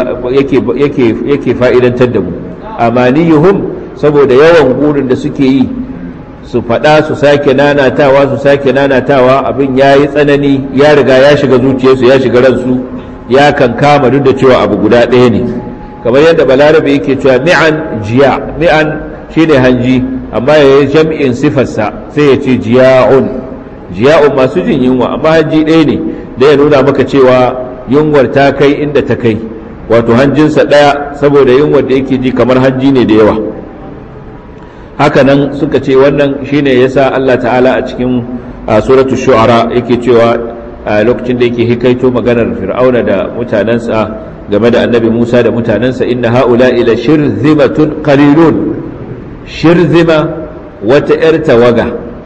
yake fa'idantar da mu amaniyuhum saboda yawan burin da suke yi su faɗa su sake nanatawa su sake nanatawa abin ya yi tsanani ya riga ya shiga zuciyarsu ya shiga ransu ya kan kama duk da cewa abu guda ɗaya ne kamar yadda balarabe yake cewa mi'an jiya mi'an shine hanji amma ya yi jam'in sifarsa sai ya ce jiya'un jiya'un masu jin yunwa amma hanji ɗaya ne da ya nuna maka cewa yunwar ta kai inda ta kai wato hanjinsa ɗaya saboda yunwar da yake ji kamar hanji ne da yawa hakanan suka ce wannan shine yasa Allah ta'ala a cikin suratu shu'ara yake cewa a lokacin da yake hikaito maganar fir'auna da mutanensa game da annabi Musa da mutanensa inna haula ila shirzimatun qalilun shirzima wata yar tawaga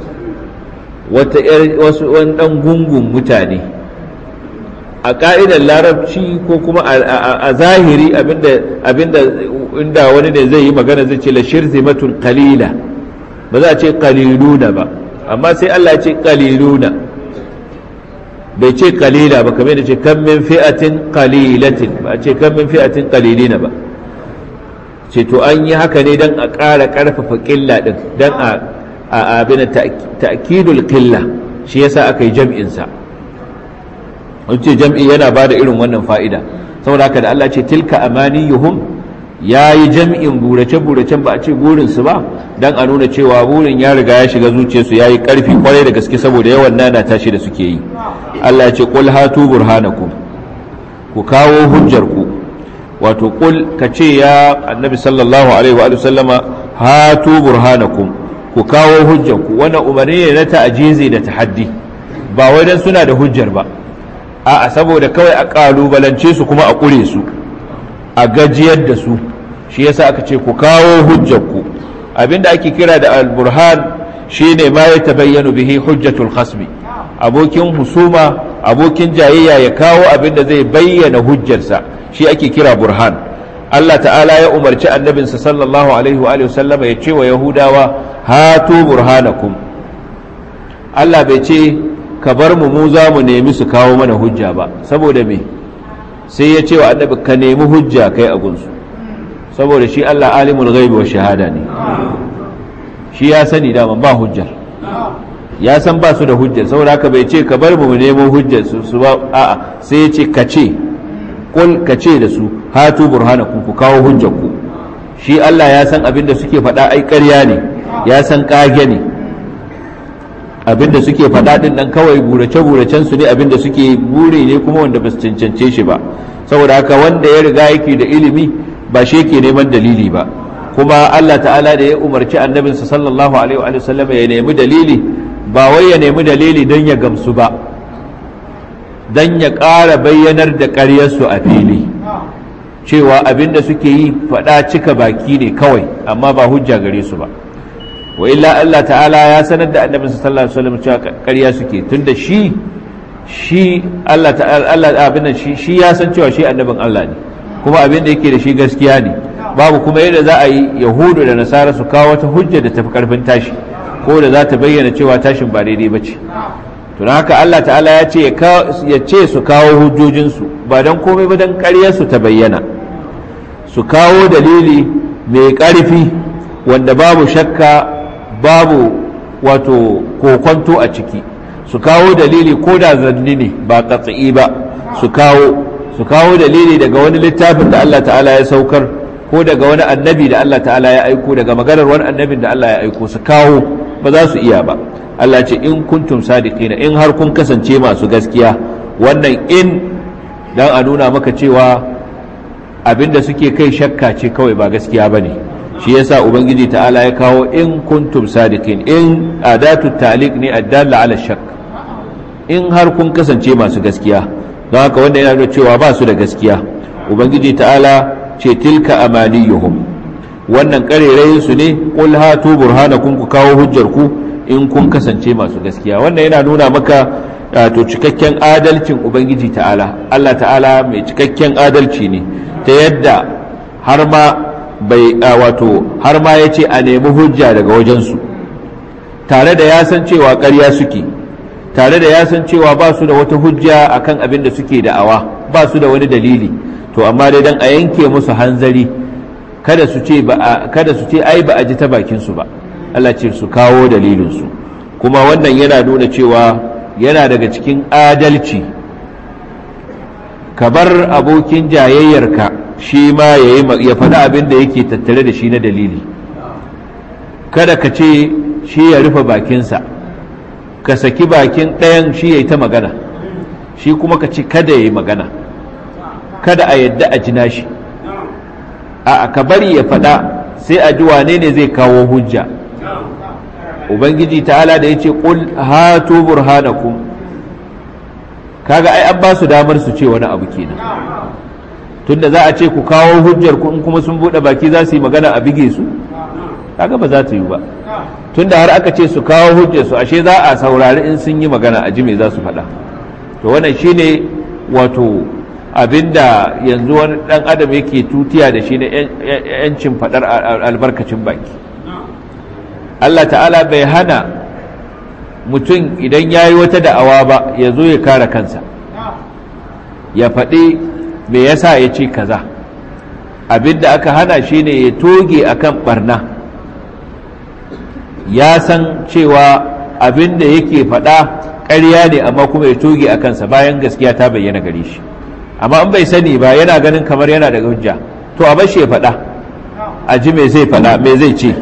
wata yar wasu wani dan gungun mutane a ka'idar larabci ko kuma a zahiri abinda abinda inda wani ne zai yi magana zai ce la shirzimatun qalila ba za a ce qaliluna ba amma sai Allah ya ce qaliluna bai ce qalila ba kamar da ce kam min fi'atin qalilatin ba a ce kam min fi'atin qalilina ba ce to an yi haka ne dan a ƙara ƙarfafa ƙilla din dan a a abin ta'kidul qilla shi yasa aka yi jam'in sa ce jam'i yana bada irin wannan fa'ida saboda haka da Allah ce tilka amaniyuhum ya yi jam'in burace-buracen ba a ce burinsu ba don a nuna cewa burin ya riga ya shiga zuciyarsu ya yi ƙarfi kwarai da gaske saboda yawan nana tashi da suke yi Allah ce ƙul hatu burhanakum ku kawo hujjarku wato ƙul ka ce ya annabi sallallahu alaihi wa sallama hatu burhanakum ku kawo hujjarku wannan umarni ne na ta'ajizi da tahaddi ba wai dan suna da hujjar ba a'a saboda kawai a ƙalubalance su kuma a ƙure su a gajiyar da su shi yasa aka ce ku kawo hujjarku abinda ake kira da al-burhan shine ma ya tabayyanu bihi hujjatul khasmi abokin husuma abokin jayayya ya kawo abinda zai bayyana hujjarsa shi ake kira burhan Allah ta'ala ya umarci annabinsa sallallahu alaihi wa sallama ya ce wa yahudawa hatu burhanakum Allah bai ce ka bar mu mu za mu nemi su kawo mana hujja ba saboda me sai ya ce wa annabi ka nemi hujja kai a gunsu saboda shi Allah alimul ghaibi wa shahada ne shi ya sani dama ba hujjar ya san ba su da hujjar saboda haka bai ce ka bar mu nemo hujjar su su ba a'a sai ya ce ka ce kul ka ce da su hatu burhanakum ku kawo hujjar ku shi Allah ya san abin da suke faɗa ai ƙarya ne ya san ƙage ne abin da suke faɗa ɗin nan kawai burace-buracen su ne abin da suke bure ne kuma wanda ba su cancance shi ba saboda haka wanda ya riga yake da ilimi ba shi yake neman dalili ba kuma Allah ta'ala da ya umarci annabinsa sallallahu alaihi wa sallam ya nemi dalili ba wai ya nemi dalili don ya gamsu ba don ya ƙara bayyanar da ƙaryarsu a fili cewa abin da suke yi faɗa cika baki ne kawai amma ba hujja gare su ba wa illa Allah ta'ala ya sanar da annabi sallallahu alaihi wasallam cewa ƙarya suke tunda shi shi Allah ta'ala Allah abin shi shi ya san cewa shi annabin Allah ne kuma abin da yake da shi gaskiya ne babu kuma yadda za a yi yahudu da nasara su kawo wata hujja da tafi karfin tashi ko da za ta bayyana cewa tashin ba daidai ba ce to haka Allah ta'ala ya ce ya ce su kawo hujjojinsu ba don komai ba don ƙaryarsu ta bayyana su kawo dalili mai ƙarfi wanda babu shakka babu wato kokonto a ciki su kawo dalili ko da zanni ne ba katsi ba su kawo su kawo dalili daga wani littafin da Allah ta'ala ya saukar ko daga wani annabi da Allah ta'ala ya aiko daga maganar wani annabin da Allah ya aiko su kawo ba za su iya ba Allah ce in kuntum sadiqina in har kun kasance masu gaskiya wannan in dan a nuna maka cewa abinda suke kai shakka ce kawai ba gaskiya bane shi yasa ubangiji ta'ala ya kawo in kuntum sadiqin in adatu ta'liq ne addalla ala shakk in har kun kasance masu gaskiya don haka wanda yana nuna cewa ba su da gaskiya ubangiji ta'ala ce tilka amaniyuhum wannan karerayin su ne qul hatu burhanakum ku kawo hujjar ku in kun kasance masu gaskiya wannan yana nuna maka to cikakken adalcin ubangiji ta'ala Allah ta'ala mai cikakken adalci ne ta yadda har ma bai wato har ma ya ce a nemi hujja daga wajensu tare da ya san cewa ƙarya suke tare da ya san cewa ba su da wata hujja akan abin da suke da'awa ba su da wani dalili to amma dai dan a yanke musu hanzari kada su ce ba kada su ce ai ba a ji ta bakin su ba Allah ce su kawo dalilin su kuma wannan yana nuna cewa yana daga cikin adalci ka bar abokin jayayyarka shi ma ya faɗi abin da yake tattare da shi na dalili kada ka ce shi ya rufe bakinsa ka saki bakin ɗayan shi ya yi ta magana shi kuma ka ce kada ya yi magana kada a yadda a jina shi a ka bari ya faɗa sai a ji wane ne zai kawo hujja ubangiji ta'ala da ya ce ƙul hatu burhanakum kaga ai an ba su damar su ce wani abu kenan tunda za a ce ku kawo hujjar ku in kuma sun bude baki za su yi magana a bige su kaga ba za ta yi ba tunda har aka ce su kawo hujjar su ashe za a saurari in sun yi magana a ji me za su faɗa to wannan shine wato abinda yanzu wani dan adam yake tutiya da shi na yancin faɗar albarkacin baki Allah ta'ala bai hana mutum idan ya yi wata da'awa ba ya zo ya kare kansa ya faɗi me yasa ya ce kaza abinda aka hana shi ne ya toge akan barna ya san cewa abinda yake faɗa ƙarya ne amma kuma ya toge a kansa bayan gaskiya ta bayyana gare shi amma in bai sani ba yana ganin kamar yana da hujja to a bashi ya faɗa a ji me zai faɗa me zai ce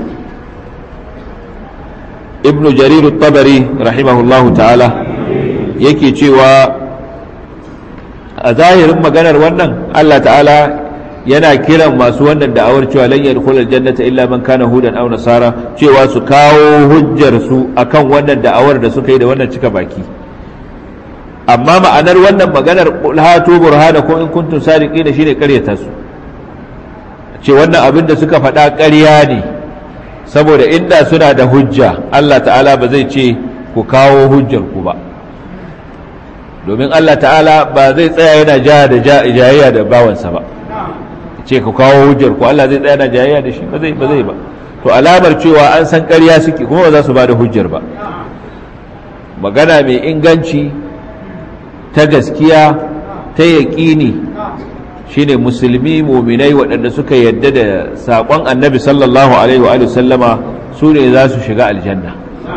ibnu jarir tabari rahimahullahu ta'ala yake cewa a zahirin maganar wannan Allah ta'ala yana kiran masu wannan da'awar cewa lan yadkhulul jannata illa man kana hudan aw nasara cewa su kawo hujjar su akan wannan da'awar da suka yi da wannan cika baki amma ma'anar wannan maganar hatu burhanakum in kuntum sadiqin shine ƙaryata su ce wannan abin da suka faɗa ƙarya ne saboda inda suna da hujja Allah ta'ala ba zai ce ku kawo hujjar ku ba domin Allah ta'ala ba zai tsaya yana ja da jayayya da bawansa ba ce ku kawo hujjar ku Allah zai tsaya yana jayayya da shi ba zai ba zai ba to alamar cewa an san ƙarya suke kuma ba za su ba da hujjar ba magana mai inganci ta gaskiya ta yaƙini shine musulmi muminai waɗanda suka yadda da saƙon annabi sallallahu alaihi wa sallama su ne za su shiga aljanna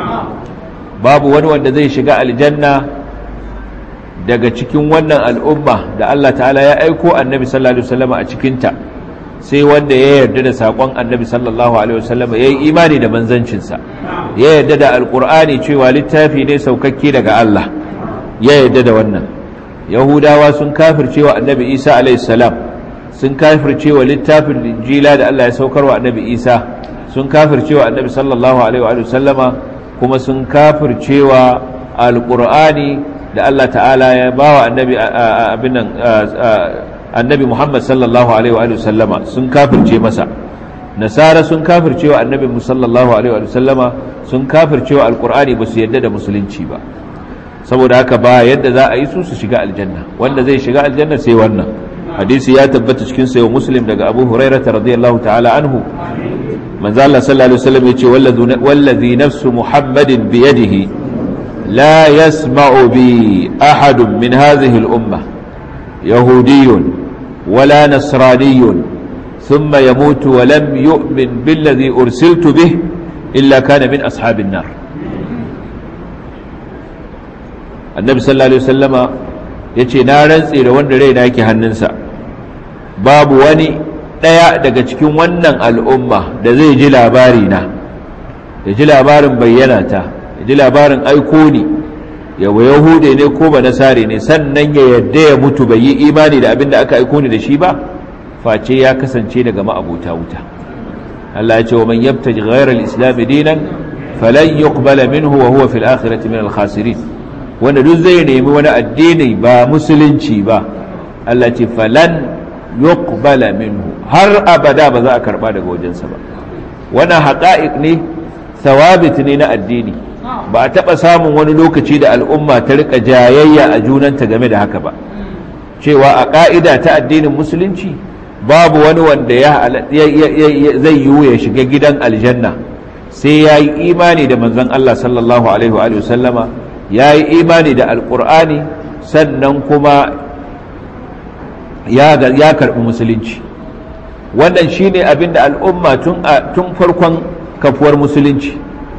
babu wani wanda zai shiga aljanna daga cikin wannan al'umma da Allah ta'ala ya aiko annabi sallallahu alaihi wasallama a cikinta sai wanda ya yarda da saƙon annabi sallallahu alaihi wasallama ya yi imani da manzancinsa ya yarda da alƙur'ani cewa littafi ne saukakke daga Allah ya yarda da wannan yahudawa sun kafircewa annabi isa alaihissalam sun kafircewa littafin injila da allah ya saukarwa annabi isa sun kafircewa annabi sallallahu alaihi wa sallama kuma sun kafircewa alqur'ani da allah ta'ala ya bawa annabi abinan annabi muhammad sallallahu alaihi wa sallama sun kafirce masa nasara sun kafircewa annabi sallallahu alaihi wa sallama sun kafircewa alqur'ani ba su yadda da musulunci ba saboda haka ba yadda za a yi su su shiga aljanna wanda zai shiga aljanna sai wannan hadisi ya tabbata cikin sayo muslim daga abu hurairah radiyallahu ta'ala anhu manzo Allah sallallahu alaihi wasallam yace wallazi nafsu muhammadin bi yadihi la yasma'u bi ahad min hadhihi al-umma yahudiyyun wala nasraniyyun thumma yamutu wa lam yu'min billadhi ursiltu bih illa kana min ashabin nar annabi sallallahu alaihi wasallama yace na rantse da wanda raina yake hannunsa babu wani daya daga cikin wannan al'umma da zai ji labari na ya ji labarin bayyana ta ya ji labarin aiko ni yawa yahude ne ko ba nasare ne sannan ya yadda ya mutu bai yi imani da abin da aka aiko ni da shi ba face ya kasance daga ma'abuta wuta Allah ya ce wa man yabtaji ghayra al-islam dinan falan yuqbala minhu wa huwa fil akhirati min al-khasirin wanda duk zai nemi wani addini ba musulunci ba Allah ce falan yuqbala minhu har abada ba za a karba daga wajensa ba wannan haqa'iq ne thawabit ne na addini ba a taba samun wani lokaci da al'umma ta rika jayayya a junanta game da haka ba cewa a ka'ida ta addinin musulunci babu wani wanda ya zai yiwu ya shiga gidan aljanna sai ya yi imani da manzon Allah sallallahu alaihi wa sallama ya yi imani da alkur'ani sannan kuma ya karɓi musulunci wannan shi ne abinda al'umma tun farkon kafuwar musulunci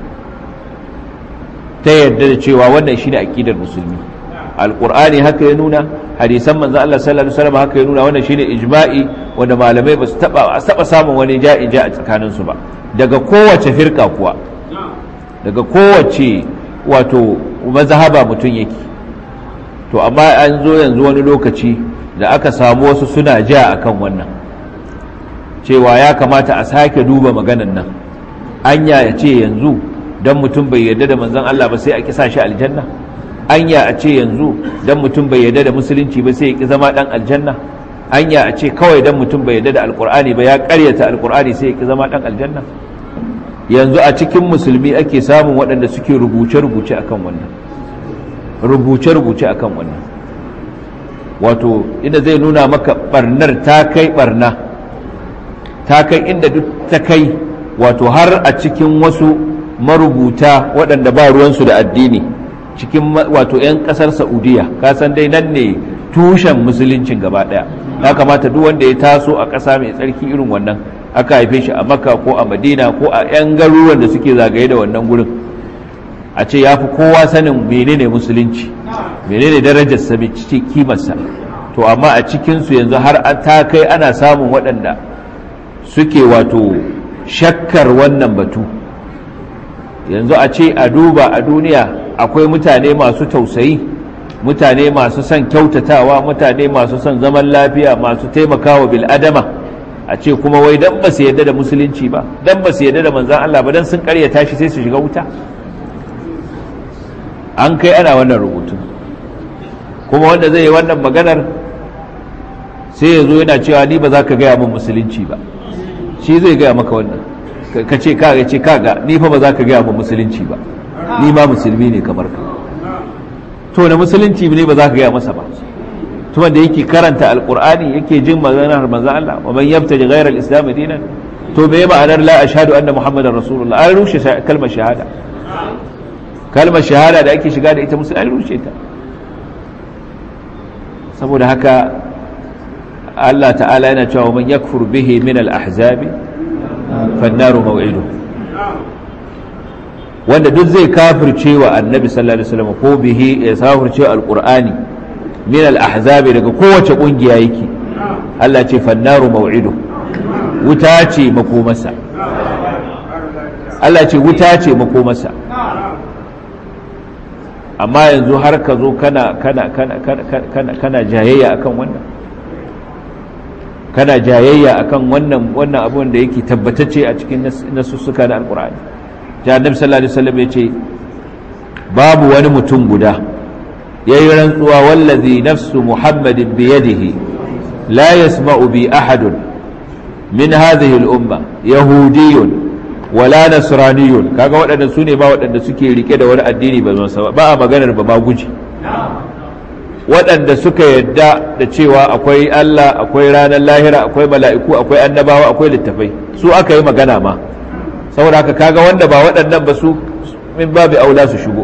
ta yarda da cewa wannan shi ne aƙidar musulmi alkur'ani haka ya nuna hadisan manzan Allah sallallahu Alaihi wasallam haka ya nuna wannan shi ne ijma'i wanda malamai ba su taɓa samun wani ja'in ja a tsakaninsu ba daga kowace firka kuwa daga kowace wato mazhaba mutum yake to amma an zo yanzu wani lokaci da aka samu wasu suna ja akan wannan cewa ya kamata a sake duba maganan nan anya ya ce yanzu don mutum bai yarda da manzon Allah ba sai a kisa shi aljanna anya a ce yanzu don mutum bai yarda da musulunci ba sai ya ki zama dan aljanna anya a ce kawai don mutum bai yarda da alkur'ani ba ya karyata alkur'ani sai ya ki zama dan aljanna yanzu a cikin musulmi ake samun waɗanda suke rubuce-rubuce akan wannan rubuce-rubuce akan wannan wato inda zai nuna maka barnar ta kai barna ta kai inda duk ta kai wato har a cikin wasu marubuta waɗanda ba ruwansu da addini cikin wato 'yan ƙasar saudiya kasan dai nan ne tushen musuluncin gaba ɗaya ya kamata duk wanda ya taso a ƙasa mai tsarki irin wannan aka haife shi a makka ko a madina ko a 'yan garuruwan da suke zagaye da wannan gurin a ce ya fi kowa sanin menene musulunci menene darajarsa mai kimarsa to amma a cikinsu yanzu har ta kai ana samun waɗanda suke wato shakkar wannan batu yanzu a ce a duba a duniya akwai mutane masu tausayi mutane masu son kyautatawa mutane masu son zaman lafiya masu taimakawa bil'adama a ce kuma wai dan ba su yadda da musulunci ba dan ba su yadda da manzan Allah ba dan sun karyata shi sai su shiga wuta an kai ana wannan rubutu kuma wanda zai yi wannan maganar sai ya zo yana cewa ni ba za ka gaya min musulunci ba shi zai gaya maka wannan ka ce kaga ce kaga ni fa ba za ka gaya min musulunci ba ni ma musulmi ne kamar ka to na musulunci ne ba za ka gaya masa ba to wanda yake karanta alqur'ani yake jin maganar manzo Allah wa man yabtaji ghayra al-islam dinan to me ma'anar la ashhadu anna muhammadar rasulullah an rushe kalmar shahada kalmar shahada da ake shiga da ita musulmi an rushe ta saboda haka Allah ta'ala yana cewa man yakfur bihi min al-ahzabi fannaru maw'idu wanda duk zai kafirce wa annabi sallallahu alaihi wasallam ko bihi ya kafirce wa alqur'ani min al-ahzabi daga kowace kungiya yake Allah ce fannaru maw'idu wuta ce makomarsa Allah ce wuta ce makomarsa amma yanzu har ka zo kana kana kana kana kana jayayya akan wannan kana jayayya akan wannan wannan abun da yake tabbatacce a cikin nasussuka na alqur'ani ja annabi sallallahu alaihi wasallam yace babu wani mutum guda yayi rantsuwa wallazi nafsu muhammadin bi yadihi la yasma'u bi ahadun min hadhihi al-umma yahudiyyun wala nasraniyun kaga waɗanda su ne ba waɗanda suke rike da wani addini ba zan ba a maganar ba ma guji waɗanda suka yadda da cewa akwai Allah akwai ranar lahira akwai mala'iku akwai annabawa akwai littafai su aka yi magana ma saboda haka kaga wanda ba waɗannan ba su min babu aula su shigo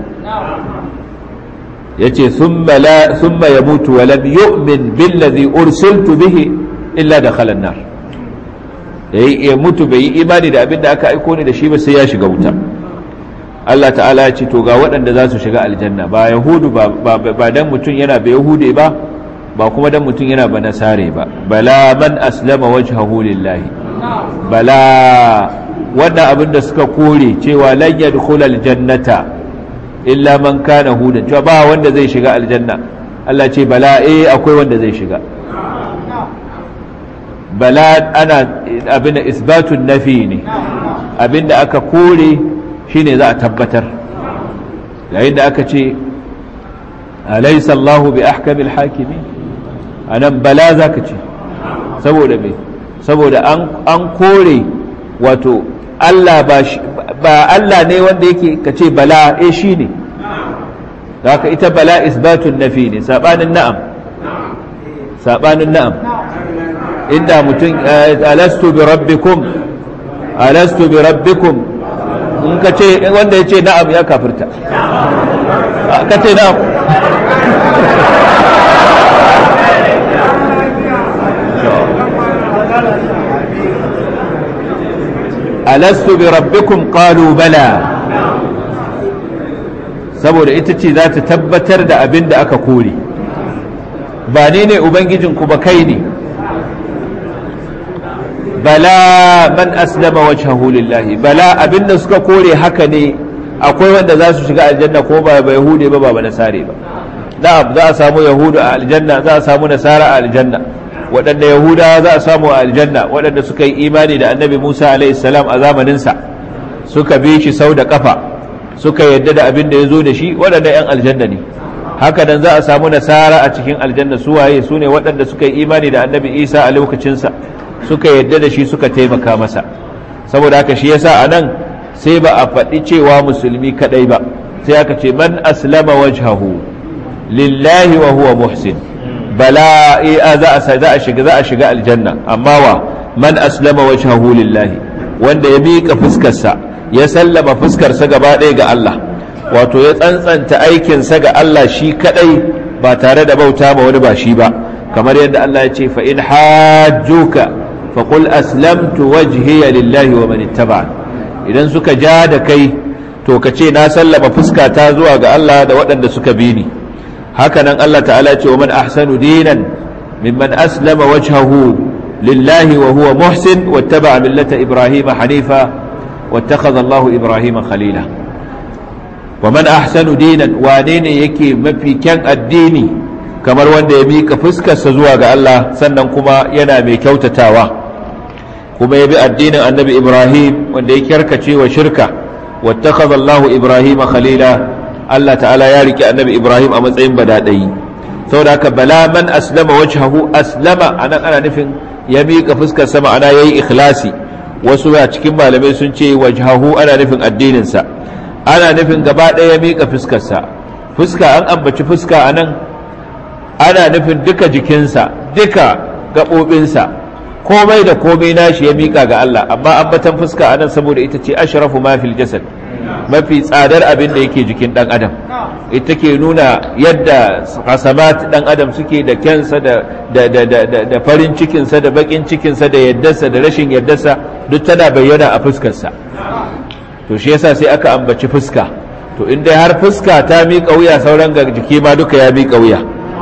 yace thumma la thumma yamutu wa lam yu'min billazi ursiltu bihi illa dakhala an-nar ya mutu bai yi imani da abin da aka aiko ni da shi ba sai ya shiga wuta Allah ta'ala ya ce to ga waɗanda za su shiga aljanna ba yahudu ba dan mutum yana ba yahude ba ba kuma dan mutum yana ba nasare ba bala man aslama wajhahu lillahi bala wannan abin da suka kore cewa lan yadkhul aljannata illa man kana hudan cewa ba wanda zai shiga aljanna Allah ce bala eh akwai wanda zai shiga bala ana abin da isbatun nafi ne abin da aka kore shine za a tabbatar yayin da aka ce alaysa Allahu bi ahkamil hakimi anan bala zaka ce saboda me saboda an an kore wato Allah ba ba Allah ne wanda yake kace bala eh shine haka ita bala isbatun nafi ne sabanin na'am sabanin na'am inda mutum alastu bi rabbikum alastu bi rabbikum in ka ce wanda ya ce na'am ya kafirta ka ce na'am alastu bi rabbikum qalu bala saboda ita ce za ta tabbatar da abin da aka kore ba ni ne ubangijinku ba kai ne bala man aslama wajhahu lillahi bala abinda suka kore haka ne akwai wanda za su shiga aljanna ko ba ba yahude ba ba nasare ba na'am za a samu yahudu a aljanna za a samu nasara a aljanna waɗanda yahuda za a samu a aljanna waɗanda suka yi imani da annabi musa alaihi salam a zamaninsa suka bi shi sau da kafa suka yadda da abin da ya zo da shi waɗanda 'yan aljanna ne haka nan za a samu nasara a cikin aljanna su waye su ne waɗanda suka yi imani da annabi isa a lokacinsa suka yadda da shi suka taimaka masa saboda haka shi yasa a nan sai ba a faɗi cewa musulmi kaɗai ba sai aka ce man aslama wajhahu lillahi wa huwa muhsin bala za a shiga za a shiga aljanna amma wa man aslama wajhahu lillahi wanda ya miƙa fuskarsa ya sallama fuskarsa gaba ɗaya ga Allah wato ya tsantsanta aikinsa ga Allah shi kadai ba tare da bauta ma wani ba shi ba kamar yadda Allah ya ce fa in hajjuka fa qul aslamtu wajhiya lillahi wa man ittaba idan suka ja da kai to ka ce na sallama fuskata zuwa ga Allah da waɗanda suka bi ni hakanan Allah ta'ala ce wa man ahsanu dinan mimman aslama wajhahu lillahi wa huwa muhsin wattaba millata ibrahima hanifa wattakhadha Allahu ibrahima khalila wa man ahsanu dinan wane ne yake mafi kyan addini kamar wanda ya mika fuskarsa zuwa ga Allah sannan kuma yana mai kyautatawa kuma ya bi addinin annabi Ibrahim wanda ya kyarkace wa shirka wattakhadha Allahu Ibrahima khalila Allah ta'ala ya riki annabi Ibrahim a matsayin badadai saboda haka bala man aslama wajhahu aslama anan ana nufin ya mika fuskarsa ma'ana yayi ikhlasi wasu a cikin malamai sun ce wajhahu ana nufin addinin sa ana nufin gaba ɗaya miƙa fuskarsa fuska an ambaci fuska a nan ana nufin duka jikinsa duka gaɓoɓinsa komai da komai nashi ya miƙa ga Allah amma ambatan fuska a nan saboda ita ce ashrafu ma fil jasad mafi tsadar abin da yake jikin ɗan adam ita ke nuna yadda hasamat ɗan adam suke da kyansa da farin cikinsa da baƙin cikinsa da yaddarsa da rashin yaddarsa duk tana bayyana a fuskarsa to shi yasa sai aka ambaci fuska to in dai har fuska ta miƙa wuya sauran ga jiki ma duka ya miƙa wuya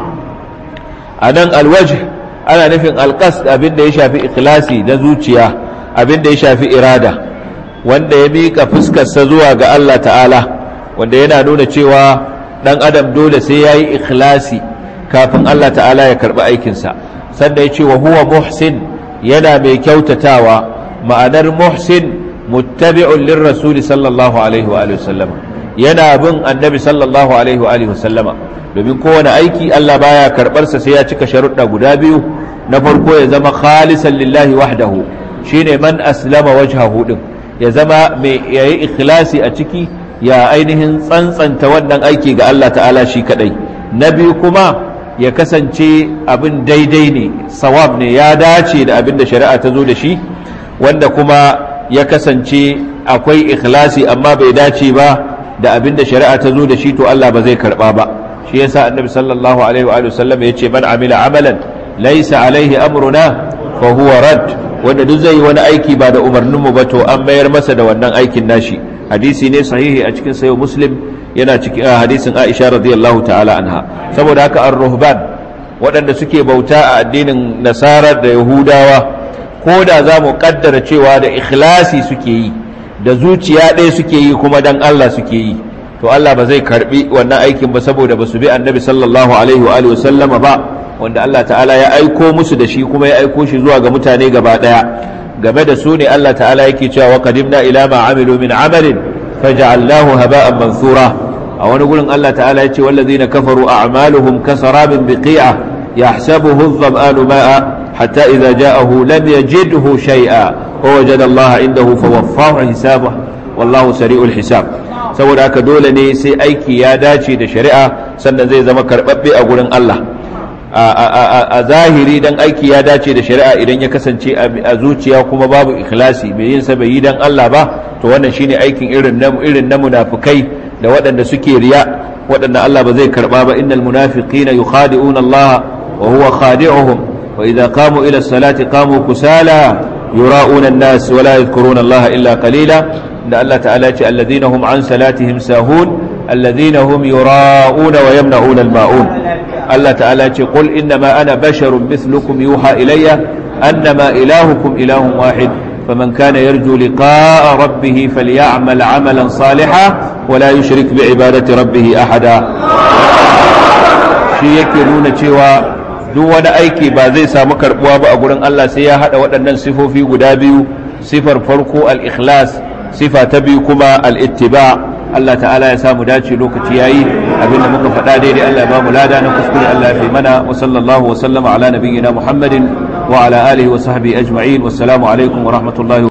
a nan alwaj ana nufin alƙas abin da ya shafi ikhlasi na zuciya abin da ya shafi irada wanda ya miƙa fuskarsa zuwa ga Allah ta'ala wanda yana nuna cewa ɗan adam dole sai ya yi ikhlasi kafin Allah ta'ala ya karɓi aikinsa sannan ya ce wa huwa muhsin yana mai kyautatawa ma'anar muhsin muttabi'un lirrasul sallallahu alaihi wa sallama yana bin annabi sallallahu alaihi wa sallama domin kowane aiki Allah baya karbar sa sai ya cika sharuɗa guda biyu na farko ya zama khalisan lillahi wahdahu shine man aslama wajhahu din ya zama mai yayi ikhlasi a ciki ya ainihin tsantsanta wannan aiki ga Allah ta'ala shi kadai na biyu kuma ya kasance abin daidai ne sawab ne ya dace da abin da shari'a ta zo da shi wanda kuma ya kasance akwai ikhlasi amma bai dace ba da abin da shari'a ta zo da shi to Allah ba zai karba ba shi yasa annabi sallallahu alaihi wa sallam yace man amila amalan laysa alaihi amruna fa huwa rad wanda duk zai yi wani aiki ba da umarnin mu ba to an mayar masa da wannan aikin nashi hadisi ne sahihi a cikin sayo muslim yana cikin hadisin Aisha radiyallahu ta'ala anha saboda haka ar-ruhban waɗanda suke bauta a addinin nasara da yahudawa ko da za mu kaddara cewa da ikhlasi suke yi da zuciya ɗaya suke yi kuma dan Allah suke yi to Allah ba zai karbi wannan aikin ba saboda ba su bi annabi sallallahu alaihi wa alihi sallama ba wanda Allah ta'ala ya aiko musu da shi kuma ya aiko shi zuwa ga mutane gaba ɗaya game da su ne Allah ta'ala yake cewa wa qadimna ila ma amilu min amalin faj'alnahu haba'an mansura a wani gurin Allah ta'ala ya ce wallazina kafaru a'maluhum kasarabin biqi'a yahsabuhu adh-dhama'anu ma'a حتى إذا جاءه لم يجده شيئا ووجد الله عنده فوفاه حسابه والله سريع الحساب saboda haka dole ne sai aiki ya dace da shari'a sannan zai zama karɓaɓɓe a gurin Allah a zahiri dan aiki ya dace da shari'a idan ya kasance a zuciya kuma babu ikhlasi mai yin sa bai yi dan Allah ba to wannan shine aikin irin na irin na munafikai da waɗanda suke riya waɗanda Allah ba zai karɓa ba innal munafiqina yukhadi'una Allah wa huwa khadi'uhum وإذا قاموا إلى الصلاة قاموا كسالى يراءون الناس ولا يذكرون الله إلا قليلا إن الله تعالى الذين هم عن صلاتهم ساهون الذين هم يراءون ويمنعون الماؤون الله تعالى قل إنما أنا بشر مثلكم يوحى إلي أنما إلهكم إله واحد فمن كان يرجو لقاء ربه فليعمل عملا صالحا ولا يشرك بعبادة ربه أحدا shi yake nuna cewa duk wani aiki ba zai samu karbuwa ba a gurin Allah sai ya hada waɗannan sifofi guda biyu sifar farko al-ikhlas sifa ta biyu kuma al-ittiba Allah ta'ala ya samu dace lokaci yayi abinda muka faɗa daidai Allah ya ba mu lada na kuskure Allah ya fi mana wa sallallahu wa sallama ala nabiyyina Muhammadin wa ala alihi wa sahbihi ajma'in wassalamu alaikum wa rahmatullahi